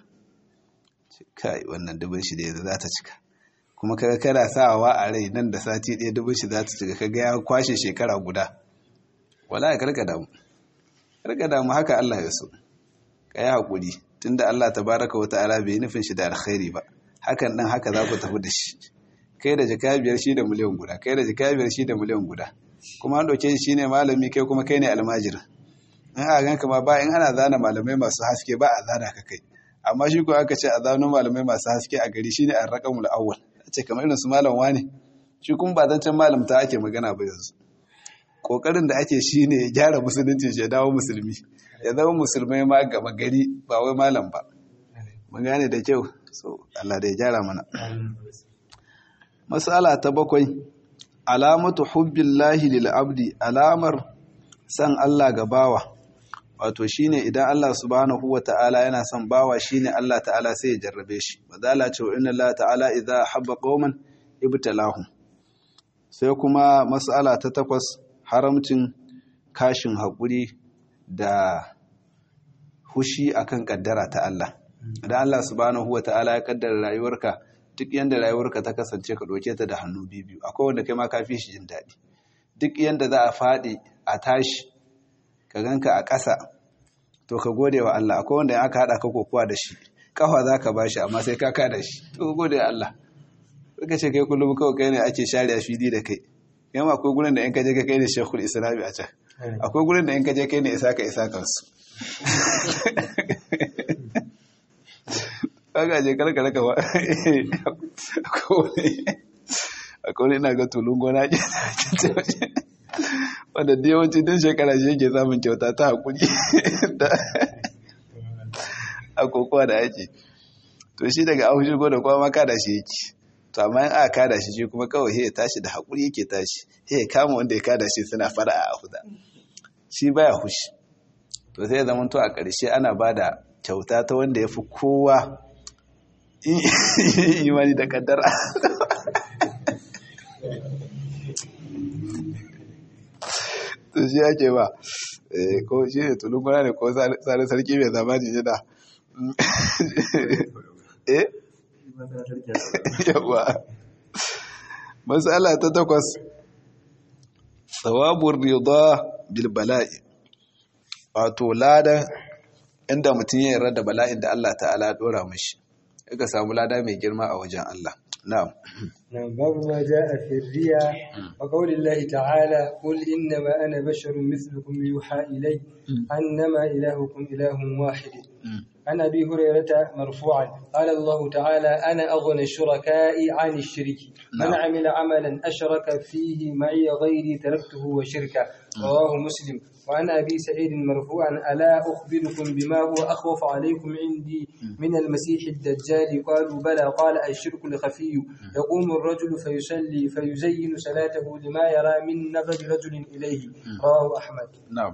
kai wannan dubin shi da za ta cika kuma kaga kana sawa a rai nan da sati ɗaya dubin shi za ta cika kaga ya kwashe shekara guda wallahi karka damu karka damu haka Allah ya so ka yi haƙuri tunda Allah tabaraka wa ta'ala bai nufin shi da alkhairi ba hakan dan haka za ku tafi da shi kai da jaka biyar shi da miliyan guda kai da jaka biyar shi da miliyan guda kuma an ɗauke shi ne malami kai kuma kai ne almajir in a ganka ma ba in ana zana malamai masu haske ba a zana ka kai amma shi ko aka ce a zano malamai masu haske a gari shine an raƙamul awwal a ce kamar irin su malam wani shi kuma ba zancen malam ta ake magana ba yanzu kokarin da ake shi ne ya gyara musulunci ya dawo musulmi ya zama musulmai ma gaba gari ba wai malam ba mun gane da kyau so Allah da ya gyara mana masala ta bakwai alamatu hubbillahi lil abdi alamar san Allah ga bawa wato shine idan Allah subhanahu wata'ala yana son bawa shine Allah ta'ala sai ya jarrabe shi wadala ce wa inna Allah ta'ala idza habba qauman ibtalahum sai kuma mas'ala ta takwas haramcin kashin haƙuri da hushi akan kaddara ta Allah idan Allah subhanahu wata'ala ya kaddara rayuwarka duk yanda rayuwarka ta kasance ka doke ta da hannu biyu akwai wanda kai ma ka fi shi jin daɗi duk yanda za a faɗi a tashi ka ganka a ƙasa to ka gode wa Allah akwai wanda aka haɗa ka kokowa da shi kafa za ka bashi amma sai ka kada shi to ka gode wa Allah suka ce kai kullum kawai kai ne ake share a fili da kai yamma akwai gurin da in ka je ka kai ne shekul islami a can akwai gurin da in ka je kai ne isa ka isa kansu kaga je karka raka ba akwai wani ina ga tulun gona ke wanda da yawanci din shekara shi yake samun kyauta ta hakuri a kokowa da ake to shi daga ahu shigo da kuma maka da shi yake to amma in aka kada shi shi kuma kawai ya tashi da haƙuri yake tashi ya kama wanda ya kada shi suna fara a huda shi baya hushi to sai zama to a ƙarshe ana ba da kyauta ta wanda ya fi kowa imani da kaddara to shi ake ba ko shi ne tulukuna ne ko sani sarki mai zamani yana eh yawa matsala ta takwas tsawabin rida bilbala'i wato lada inda mutum ya yarda da bala'in da Allah ta'ala dora mashi ka samu lada mai girma a wajen Allah na'am باب ما جاء في الرياء وقول الله تعالى قل إنما أنا بشر مثلكم يوحى إلي أنما إلهكم إله واحد عن أبي هريرة مرفوعا قال الله تعالى أنا أغنى الشركاء عن الشرك من عمل عملا أشرك فيه معي غيري تركته وشركه رواه مسلم وعن أبي سعيد مرفوعا ألا أخبركم بما هو أخوف عليكم عندي من المسيح الدجال قالوا بلى قال الشرك الخفي يقوم الرجل فيصلي فيزين صلاته لما يرى من نظر رجل إليه رواه أحمد نعم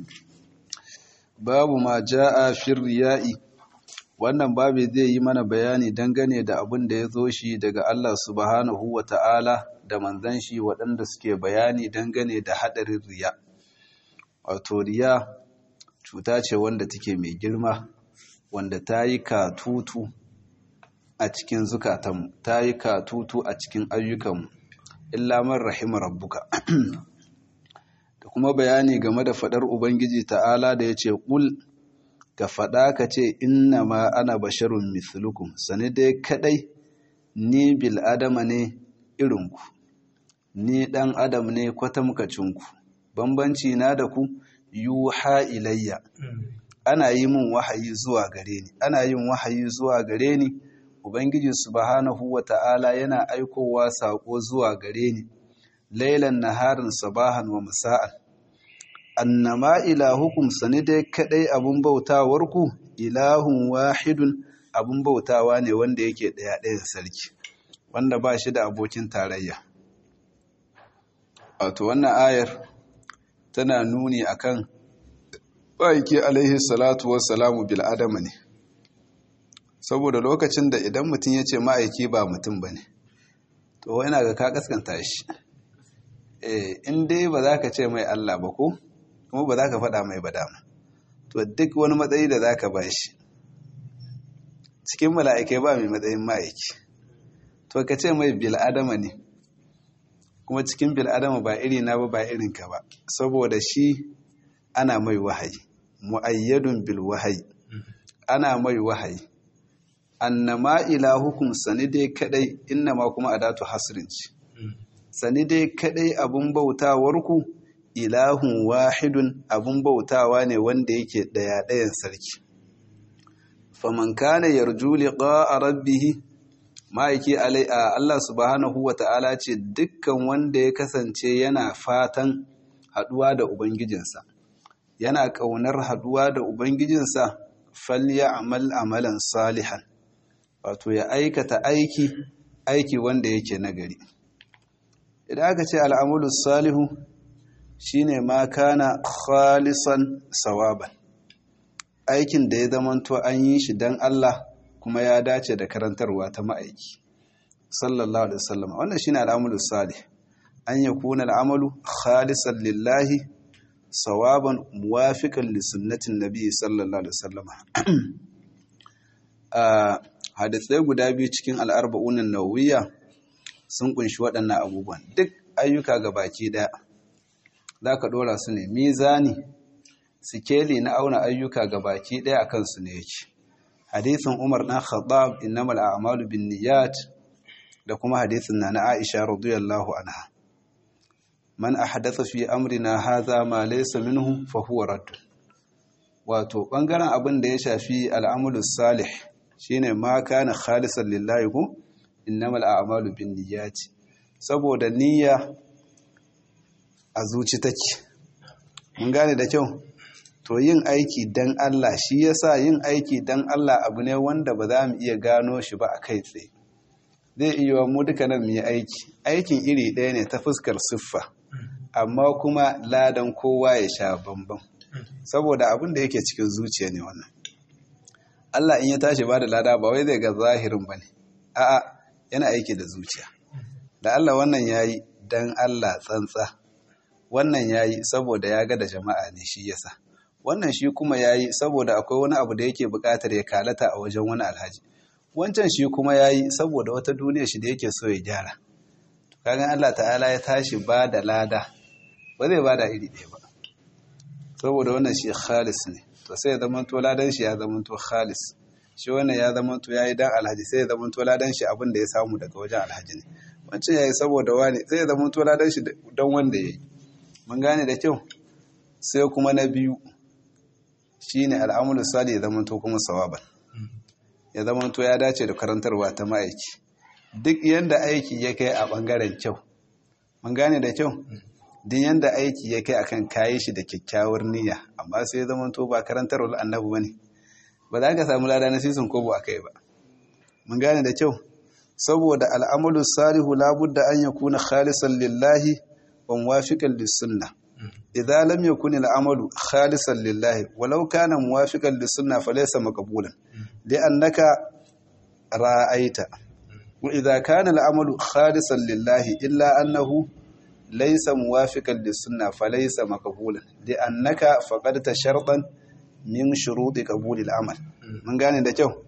babu ma ja'a fir riya'i wannan babu zai yi mana bayani dangane da abin da ya zo shi daga Allah subhanahu wa ta'ala da manzan shi waɗanda suke bayani dangane da haɗarin riya wato riya cuta ce wanda take mai girma wanda ta yi katutu a cikin zukatanmu ta yi katutu a cikin ayyukanmu illa man rahima rabbuka da kuma bayani game da fadar ubangiji ta'ala da ya ce ƙul ka faɗa ka ce inna ma ana basharun mislukum sani dai kadai ni bil adama ne irinku ni ɗan adam ne kwatamkacinku bambanci na da ku yuha ilayya ana yi min wahayi zuwa gare ni ana yin wahayi zuwa gare ni ubangiji subhanahu wata'ala yana aikowa sako zuwa gare ni lailan naharin sabahan wa musa'an annama ilahukum sani dai kadai abun bautawarku ilahun wahidun abun bautawa ne wanda yake daya ɗayan sarki wanda ba shi da abokin tarayya wato wannan ayar tana nuni akan baiki alaihi salatu wassalamu bil adama ne saboda lokacin da idan mutum ya ce ma'aiki ba mutum ba ne to yana ga ka kaskanta shi in dai ba za ka ce mai Allah ba ko kuma ba za ka faɗa mai ba dama to duk wani matsayi da za ka ba shi cikin mala'ikai ba mai matsayin ma'aiki to ka ce mai bil'adama ne kuma cikin bil'adama ba iri na ba ba irinka ba saboda shi ana mai wahayi mu'ayyadun bil wahayi ana mai wahayi annama ilahukum sani dai kadai innama kuma adatu hasrin ce sani dai kadai abun bautawarku ilahun wahidun abun bautawa ne wanda yake daya dayan sarki faman kana yarju liqa'a rabbih ma'aiki alai Allah subhanahu wata'ala ce dukkan wanda ya kasance yana fatan haduwa da ubangijinsa yana kaunar haduwa da ubangijinsa falya'mal amalan salihan wato ya aikata aiki aiki wanda yake nagari idan aka ce al'amulus salihu shine ma kana khalisan sawaban aikin da ya zamanto an yi shi don Allah kuma ya dace da karantarwa ta ma'aiki sallallahu alaihi wasallam wannan shine al'amulus salih an yakuna al'amalu khalisan lillahi sawaban muwafiqan li sunnatin nabi sallallahu alaihi wasallam hadisai guda biyu cikin al'arba'unan nawiya sun kunshi waɗannan abubuwan duk ayyuka ga baki ɗaya za ka ɗora su ne mizani sikeli na auna ayyuka ga baki ɗaya a kansu ne yake hadisin umar ɗan khattab innamal a'malu bin niyyat da kuma hadisin na na aisha radiyallahu anha man ahdatha fi amrina hadha ma laysa minhu fa huwa radd wato bangaren abin da ya shafi al'amulus salih shine ma kana khalisan lillahi ku innamal a'malu binniyati saboda niyya a zuci take mun gane da kyau to yin aiki dan Allah shi yasa yin aiki dan Allah abu ne wanda ba za mu iya gano shi ba a kai tsaye zai iya mu duka nan mu yi aiki aikin iri ɗaya ne ta fuskar siffa amma kuma ladan kowa ya sha bambam saboda abin da yake cikin zuciya ne wannan Allah in ya tashi ba da lada ba wai zai ga zahirin ba ne a'a yana aiki da zuciya da Allah wannan ya yi don Allah tsantsa wannan ya yi saboda ya ga da jama'a ne shi yasa wannan shi kuma ya yi saboda akwai wani abu da yake buƙatar ya kalata a wajen wani alhaji wancan shi kuma ya yi saboda wata duniya shi da yake so ya gyara kagan Allah ta'ala ya tashi ba da lada ba zai ba da iri ɗaya ba saboda wannan shi khalis ne to sai ya zamanto ladan shi ya zamanto khalis shi wannan ya zamanto ya yi dan alhaji sai ya zamanto ladan shi abin da ya samu daga wajen alhaji ne wancan ya yi saboda wani sai ya zamanto ladan shi don wanda ya yi mun gane da kyau sai kuma na biyu shine al'amulu sali ya zamanto kuma sawaban ya zamanto ya dace da karantarwa ta ma'aiki duk yanda aiki ya kai a bangaren kyau mun gane da kyau duk yanda aiki ya kai akan kayi shi da kyakkyawar niyya amma sai ya zamanto ba karantarwar annabi bane ba za ka samu lada na sisin kobo akai ba mun gane da kyau saboda al'amalu salihu labudda an yakuna khalisan lillahi wa muwafiqan lis-sunnah idza lam yakun al-amalu khalisan lillahi walau kana muwafiqan lis-sunnah falaysa maqbulan li'annaka ra'aita wa idza kana al-amalu khalisan lillahi illa annahu laysa muwafiqan lis-sunnah falaysa maqbulan li'annaka faqadta shartan min shuruti qabuli al-amal mun gane da kyau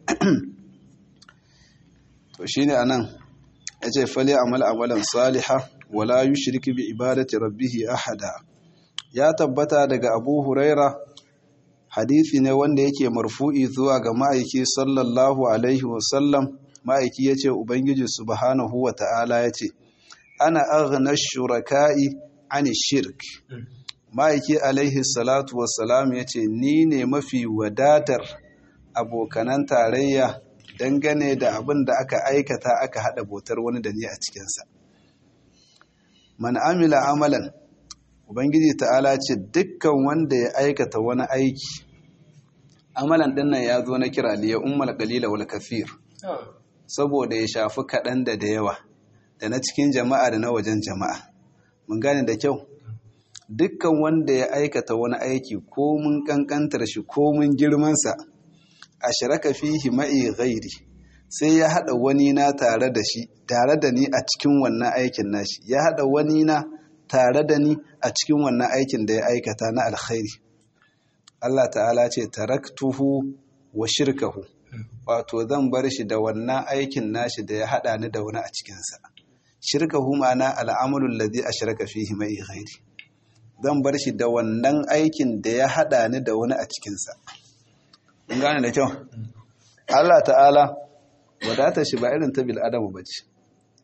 to shine anan yace fali amal amalan salihah wala yushrik bi ibadati rabbih ahada ya tabbata daga Abu Huraira hadisi ne wanda yake marfu'i zuwa ga ma'aiki sallallahu alaihi wasallam ma'aiki yace ubangiji subhanahu wata'ala yace ana aghna shuraka'i ani shirk ma'aiki alaihi salatu wassalam yace ni ne mafi wadatar abokanan tarayya dangane da abin da aka aikata aka hada botar wani da ni a cikinsa man amila amalan ubangiji ta'ala ce dukkan wanda ya aikata wani aiki amalan dinnan ya zo na kira liya ummal qalila wal kafir saboda ya shafi kaɗan da da yawa da na cikin jama'a da na wajen jama'a mun gane da kyau dukkan wanda ya aikata wani aiki ko mun kankantar shi ko mun girmansa a shiraka fihi ma'i ghairi sai ya haɗa wani na tare da shi tare da ni a cikin wannan aikin nashi ya haɗa wani na tare da ni a cikin wannan aikin da ya aikata na alkhairi Allah ta'ala ce taraktuhu wa shirkahu wato zan bar shi da wannan aikin nashi da ya haɗa ni da wani a cikinsa shirkahu ma'ana al'amalul ladhi ashraka fihi ma'i ghairi zan bar shi da wannan aikin da ya haɗa ni da wani a cikinsa kun gane da kyau Allah ta'ala wadata shi ba irin ta bil'adamu ba ce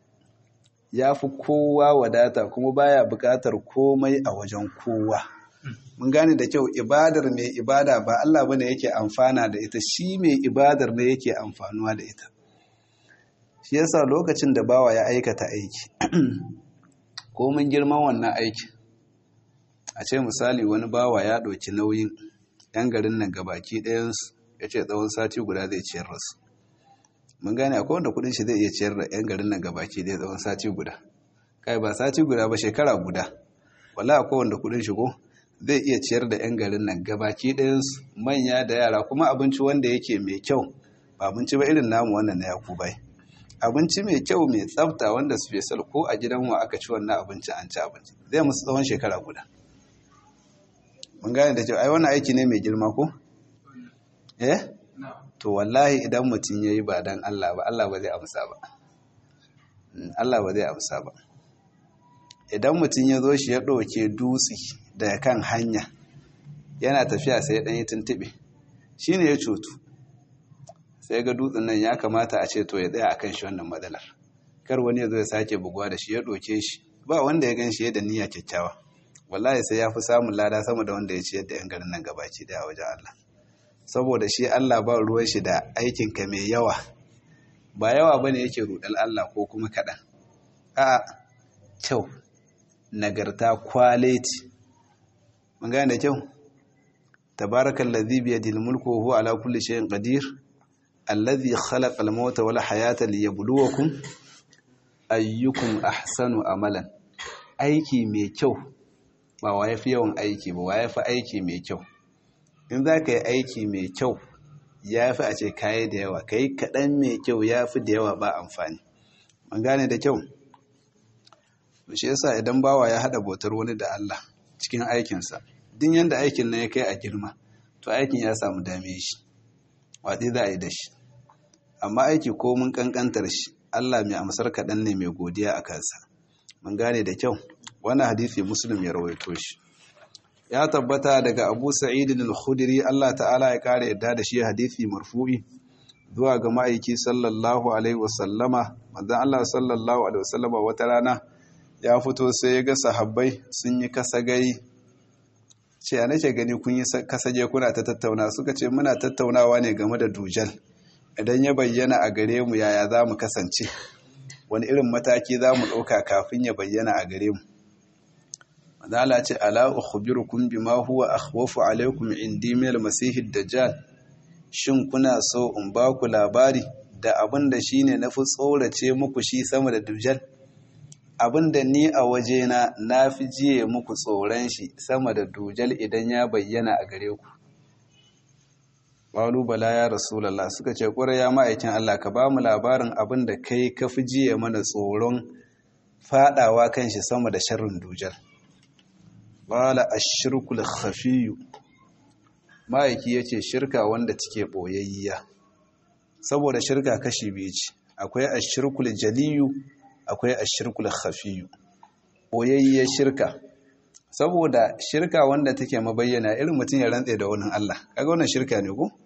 ya fi kowa wadata kuma baya buƙatar komai a wajen kowa mun gane da kyau ibadar mai ibada ba Allah bane yake amfana da ita shi mai ibadar ne yake amfanuwa da ita shi yasa lokacin da bawa ya aikata aiki ko mun girman wannan aiki a ce misali wani bawa ya ɗauki nauyin 'yan garin nan gabaki ɗayansu ya ce tsawon sati guda zai ciyar rasu mun gane akwai wanda kudin shi zai iya ciyar da 'yan garin nan gabaki ɗaya tsawon sati guda kai ba sati guda ba shekara guda wala akwai wanda kudin shi ko zai iya ciyar da 'yan garin nan gabaki ɗayansu manya da yara kuma abinci wanda yake mai kyau ba abinci ba irin namu wannan na yakubai abinci mai kyau mai tsafta wanda special ko a gidan wa aka ci wannan abinci an ci abinci zai musu tsawon shekara guda mun gane da kyau ai wannan aiki ne mai girma ko eh to wallahi idan mutum yayi ba dan Allah ba Allah ba zai amsa ba Allah ba zai amsa ba idan mutum ya zo shi ya ɗauke dutse daga kan hanya yana tafiya sai ɗan yi tuntuɓe shi ne ya cutu sai ga dutsen nan ya kamata a ce to ya tsaya akan shi wannan matsalar kar wani ya zo ya sake buguwa da shi ya ɗauke shi ba wanda ya gan shi da niyya kyakkyawa wallahi sai ya fi samun lada sama da wanda ya ciyar da yan garin nan gabaci daya wajen Allah saboda shi Allah ba ruwan shi da aikinka mai yawa ba yawa bane yake rudal Allah ko kuma kaɗan a kyau nagarta kwaleti mun gane da kyau tabarakal ladhi bi yadil mulku wa huwa ala kulli shay'in qadir alladhi khalaqa al-mauta wal hayata liyabluwakum ayyukum ahsanu amalan aiki mai kyau ba wa yafi yawan aiki ba wa yafi aiki mai kyau in za ka yi aiki mai kyau ya fi a ce kayi da yawa ka yi kaɗan mai kyau ya fi da yawa ba amfani man gane da kyau shi yasa idan bawa ya haɗa bautar wani da Allah cikin aikinsa din yadda aikin nan ya kai a girma to aikin ya samu dame shi waɗi za a yi da shi amma aiki ko mun ƙanƙantar shi Allah mai amsar kaɗan ne mai godiya a kansa mun gane da kyau wannan hadisi muslim ya rawaito shi ya tabbata daga abu sa'idin al-khudri Allah ta'ala ya kare yadda da shi hadisi marfu'i zuwa ga ma'aiki sallallahu alaihi wasallama manzon Allah sallallahu alaihi wasallama wata rana ya fito sai ya ga sahabbai sun yi kasagari ce a nake gani kun yi kasage kuna ta tattauna suka ce muna tattaunawa ne game da dujal idan ya bayyana a gare mu yaya za mu kasance wani irin mataki za mu ɗauka kafin ya bayyana a gare mu Mazala ce ala ukhbirukum bima huwa akhwafu alaikum indi min al-masih dajjal shin kuna so in ba ku labari da abin da shine nafi tsorace muku shi sama da dajjal abin da ni a wajena nafi jiye muku tsoron shi sama da dajjal idan ya bayyana a gare ku Walu bala ya Rasulallah suka ce ƙura ya ma'aikin Allah ka ba mu labarin abin da kai ka fi jiye mana tsoron faɗawa kan shi sama da sharrin dujal. Bala a shirkul khafiyu ma'aiki ya ce shirka wanda take ɓoyayya. Saboda shirka kashi biyu ce, akwai a shirkul jaliyu, akwai a shirkul khafiyu. Ɓoyayya shirka. Saboda shirka wanda take mabayyana irin mutum ya rantse da wani Allah, kaga wannan shirka ne ko?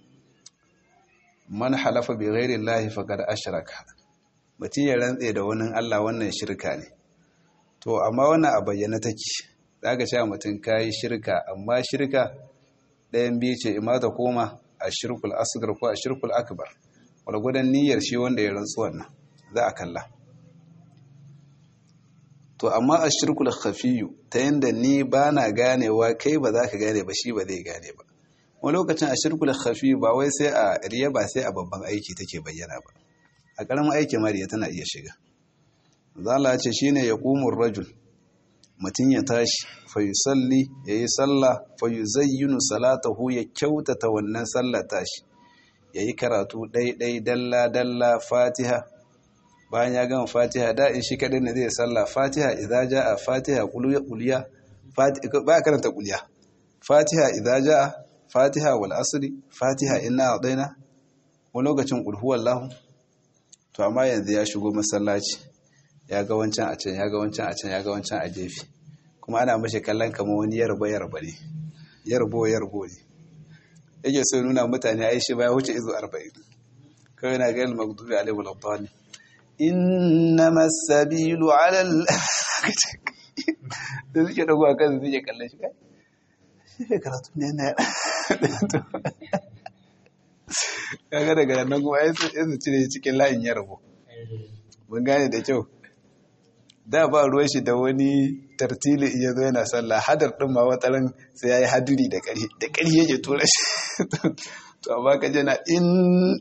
man halafa bi ghairi llahi faqad ashraka mutum ya rantse da wani Allah wannan shirka ne to amma wannan a bayyana take zaka cewa mutum kai shirka amma shirka ɗayan biyu ce ima ta koma a shirkul asgar ko a shirkul akbar walgudan niyyar shi wanda ya rantsu wannan za a kalla to amma a shirkul khafiyu ta yanda ni ba na ganewa kai ba za ka gane ba shi ba zai gane ba wani lokacin a shirkul khafi ba wai sai a riya ba sai a babban aiki take bayyana ba a karamin aiki mariya tana iya shiga zala ce shine ya qumur rajul mutum ya tashi fa yusalli yayi sallah fa yuzayyinu salatahu ya kyautata wannan sallah tashi yayi karatu dai dai dalla dalla fatiha bayan ya gama fatiha da in shi kadai ne zai sallah fatiha idza jaa fatiha quliya fatiha ba karanta quliya fatiha idza jaa fatiha wal asri fatiha inna adaina wani lokacin kulhuwar lahu to amma yanzu ya shigo masallaci ya ga wancan a can ya ga wancan a can ya ga wancan a gefe kuma ana mashi kallon kama wani yarba yarba ne yarbo yarbo ne yake so nuna mutane ai shi baya wuce izu 40 kawai na gani magdubi alaihi wal dhalin innama sabilu ala al da suke dago a kan suke kallon shi kai shi karatu ne na kaga daga nan kuma ya su cire cikin layin ya rabu mun gane da kyau da ba ruwan shi da wani tartili iya zo yana sallah hadar din ma wataran sai ya yi hadiri da ƙari da ƙari yake tura shi to amma ka jana in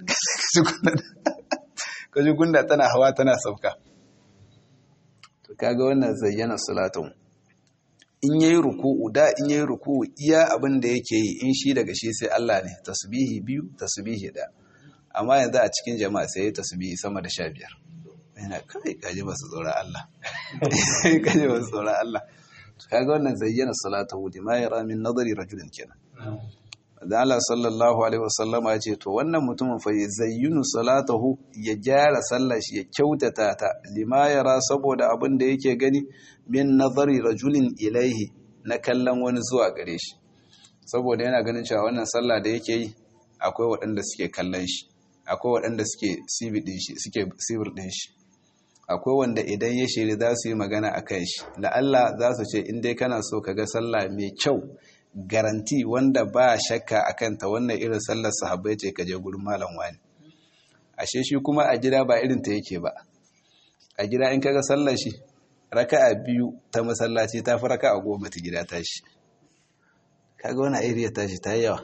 ka ji gunda tana hawa tana sauka to kaga wannan zayyana salatun in yayi ruku'u da in yayi ruku'u iya abin da yake yi in shi daga shi sai Allah ne tasbihi biyu tasbihi da amma yanzu a cikin jama'a sai tasbihi sama da 15 yana kai kaje ba su tsora Allah kaje ba su tsora Allah kaga wannan zayyana salatu di ma yara min nadari rajulin kenan da Allah sallallahu alaihi wasallama ya ce to wannan mutumin fa zayyinu salatahu ya gyara sallar shi ya kyautata ta lima yara saboda abin da yake gani min nazari rajulin ilaihi na kallon wani zuwa gare shi saboda yana ganin cewa wannan sallah da yake yi akwai waɗanda suke kallon shi akwai waɗanda suke sibir ɗin shi suke sibir ɗin shi akwai wanda idan ya shiri za su yi magana a kan shi la'alla za su ce in dai kana so ka ga sallah mai kyau garanti wanda ba shakka a kanta wannan irin sallar sahabbai ce ka je gurin malam wani ashe shi kuma a gida ba irin ta yake ba a gida in kaga sallar shi raka'a biyu ta masallaci ta fi raka'a goma ta gida tashi kaga wani iriya tashi ta yawa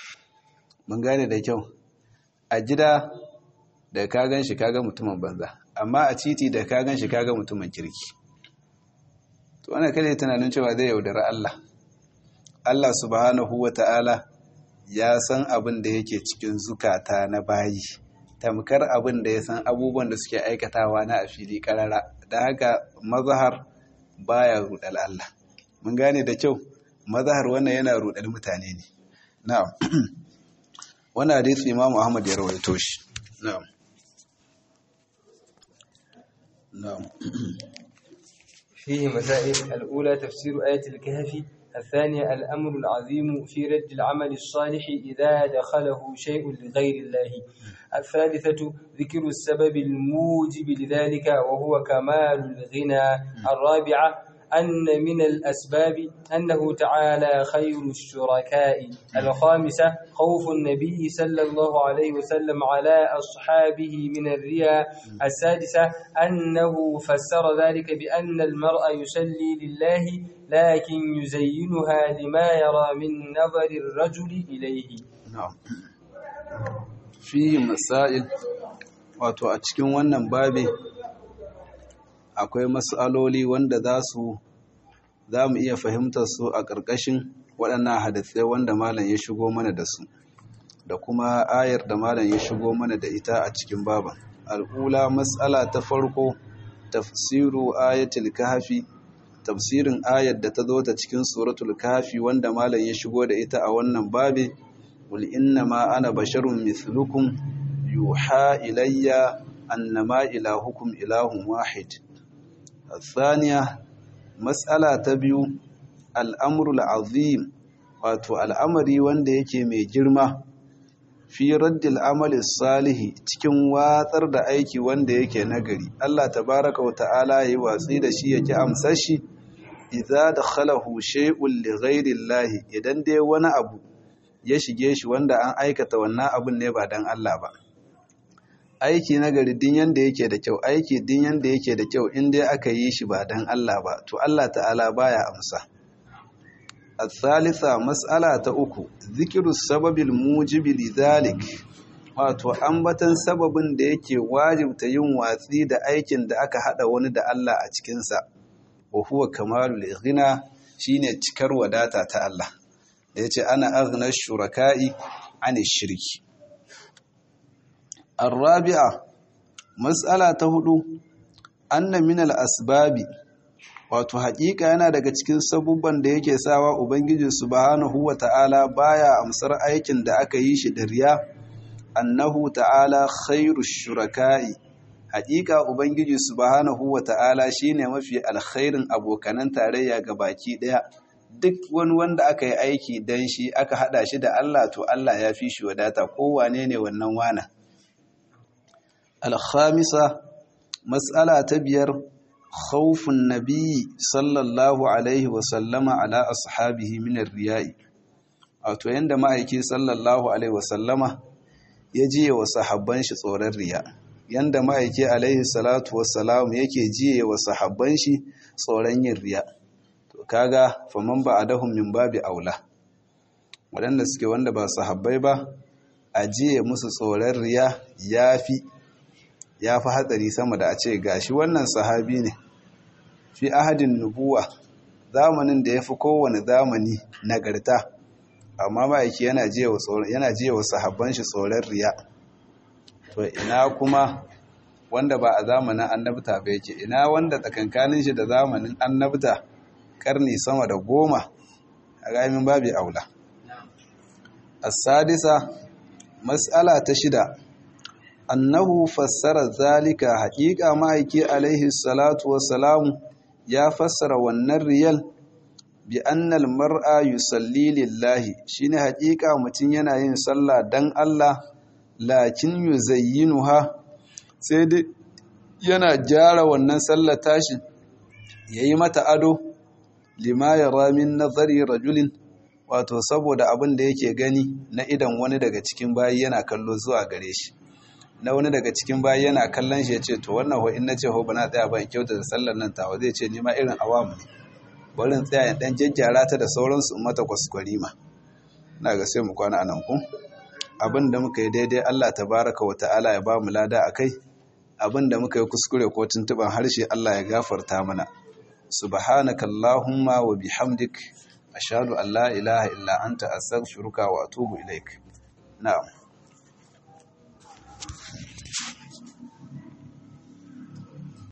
mun gane da kyau a gida da ka gan shi kaga mutumin banza amma a titi da ka gan shi kaga mutumin kirki to ana kada tunanin cewa zai yaudari Allah Allah subhanahu wa ta'ala ya san abin da yake cikin zukata na bayi tamkar abin da ya san abubuwan da suke aikatawa na a fili karara da haka mazahar baya rudal Allah mun gane da kyau mazahar wannan yana rudal mutane ne na'am wannan hadisi Imam Ahmad ya rawaito shi na'am na'am فيه مسائل الأولى تفسير آية الكهف الثانية الأمر العظيم في رد العمل الصالح إذا دخله شيء لغير الله الثالثة ذكر السبب الموجب لذلك وهو كمال الغنى الرابعة أن من الأسباب أنه تعالى خير الشركاء الخامسة خوف النبي صلى الله عليه وسلم على أصحابه من الرياء السادسة أنه فسر ذلك بأن المرء يسلي لله لكن يزينها لما يرى من نظر الرجل إليه na'am fi masail wato a cikin wannan babi akwai mas'aloli wanda za su za mu iya fahimtar su a ƙarƙashin waɗannan hadisai wanda malam ya shigo mana da su da kuma ayar da malam ya shigo mana da ita a cikin baban al'ula mas'ala ta farko tafsiru ayatul kahfi tafsirin ayar da ta zo ta cikin suratul kahfi wanda malam ya shigo da ita a wannan babi qul innama ana basharun mithlukum yuha ilayya annama ilahukum ilahun wahid الثانية مسألة تبيو الأمر العظيم wato al'amari wanda yake mai girma fi raddil amali salihi cikin watsar da aiki wanda yake nagari Allah tabaraka wa ta'ala yi watsi da shi yake amsar shi idza dakhalahu shay'un li ghayri llahi idan dai wani abu ya shige shi wanda an aikata wannan abun ne ba dan Allah ba aiki na gari din yanda yake da kyau aiki din yanda yake da kyau in dai aka yi shi ba dan Allah ba to Allah ta'ala baya amsa الثالثة مسألة uku ذكر السبب الموجب لذلك wato ambatan sababin da yake wajibta yin watsi da aikin da aka hada wani da Allah a cikinsa wa huwa kamalul ghina shine cikar wadata ta Allah da yace ana aghna shuraka'i an shirki الرابعة مسألة hudu anna min al-asbabi wato haƙiƙa yana daga cikin sabubban da yake sawa ubangiji subhanahu wata'ala baya amsar aikin da aka yi shi da riya annahu ta'ala khairu shuraka'i haƙiƙa ubangiji subhanahu wata'ala shine mafi alkhairin abokanan tarayya ga baki ɗaya duk wani wanda aka yi aiki dan shi aka hada shi da Allah to Allah ya fi shi wadata kowane ne wannan wana alkhamisa mas'ala ta biyar khawfun nabi sallallahu alaihi wasallama ala ashabihi min riya'i wato yanda ma'aiki sallallahu alaihi wasallama ya jiye wa sahabban shi tsoron riya yanda ma'aiki alaihi salatu wassalam yake jiye wa sahabban shi tsoron yin riya to kaga faman ba adahum min babi aula waɗanda suke wanda ba sahabbai ba a jiye musu tsoron riya yafi ya fi hatsari sama da a ce gashi wannan sahabi ne fi ahadin nubuwa zamanin da ya fi kowane zamani nagarta amma ma'aiki yana jiye wa sahabban shi tsoron riya to ina kuma wanda ba a zamanin annabta ba yake ina wanda tsakankanin shi da zamanin annabta karni sama da goma a ramin babi aula as-sadisa mas'ala ta shida annahu fassara zalika haƙiƙa ma'aiki alaihi salatu wassalamu ya fassara wannan riyal bi annal mar'a yusalli lillahi shine haƙiƙa mutum yana yin sallah dan Allah lakin yuzayyinuha sai dai yana gyara wannan sallar tashi yayi mata ado lima yara min nazari rajulin wato saboda abin da yake gani na idan wani daga cikin bayi yana kallo zuwa gare shi na wani daga cikin bayi yana kallon shi ya ce to wannan ho in na ce ho ba na tsaya ba in kyauta da sallar nan tawa zai ce nima irin awamu ne bari in tsaya in dan jajjara ta da sauransu in mata kwaskwari ma na ga sai mu kwana anan ku abin da muka yi daidai Allah tabaraka wa ta'ala ya ba mu lada akai abin da muka yi kuskure ko tuntuban harshe Allah ya gafarta mana subhanakallahumma wa bihamdik ashhadu an la ilaha illa anta astaghfiruka wa atubu ilaik na'am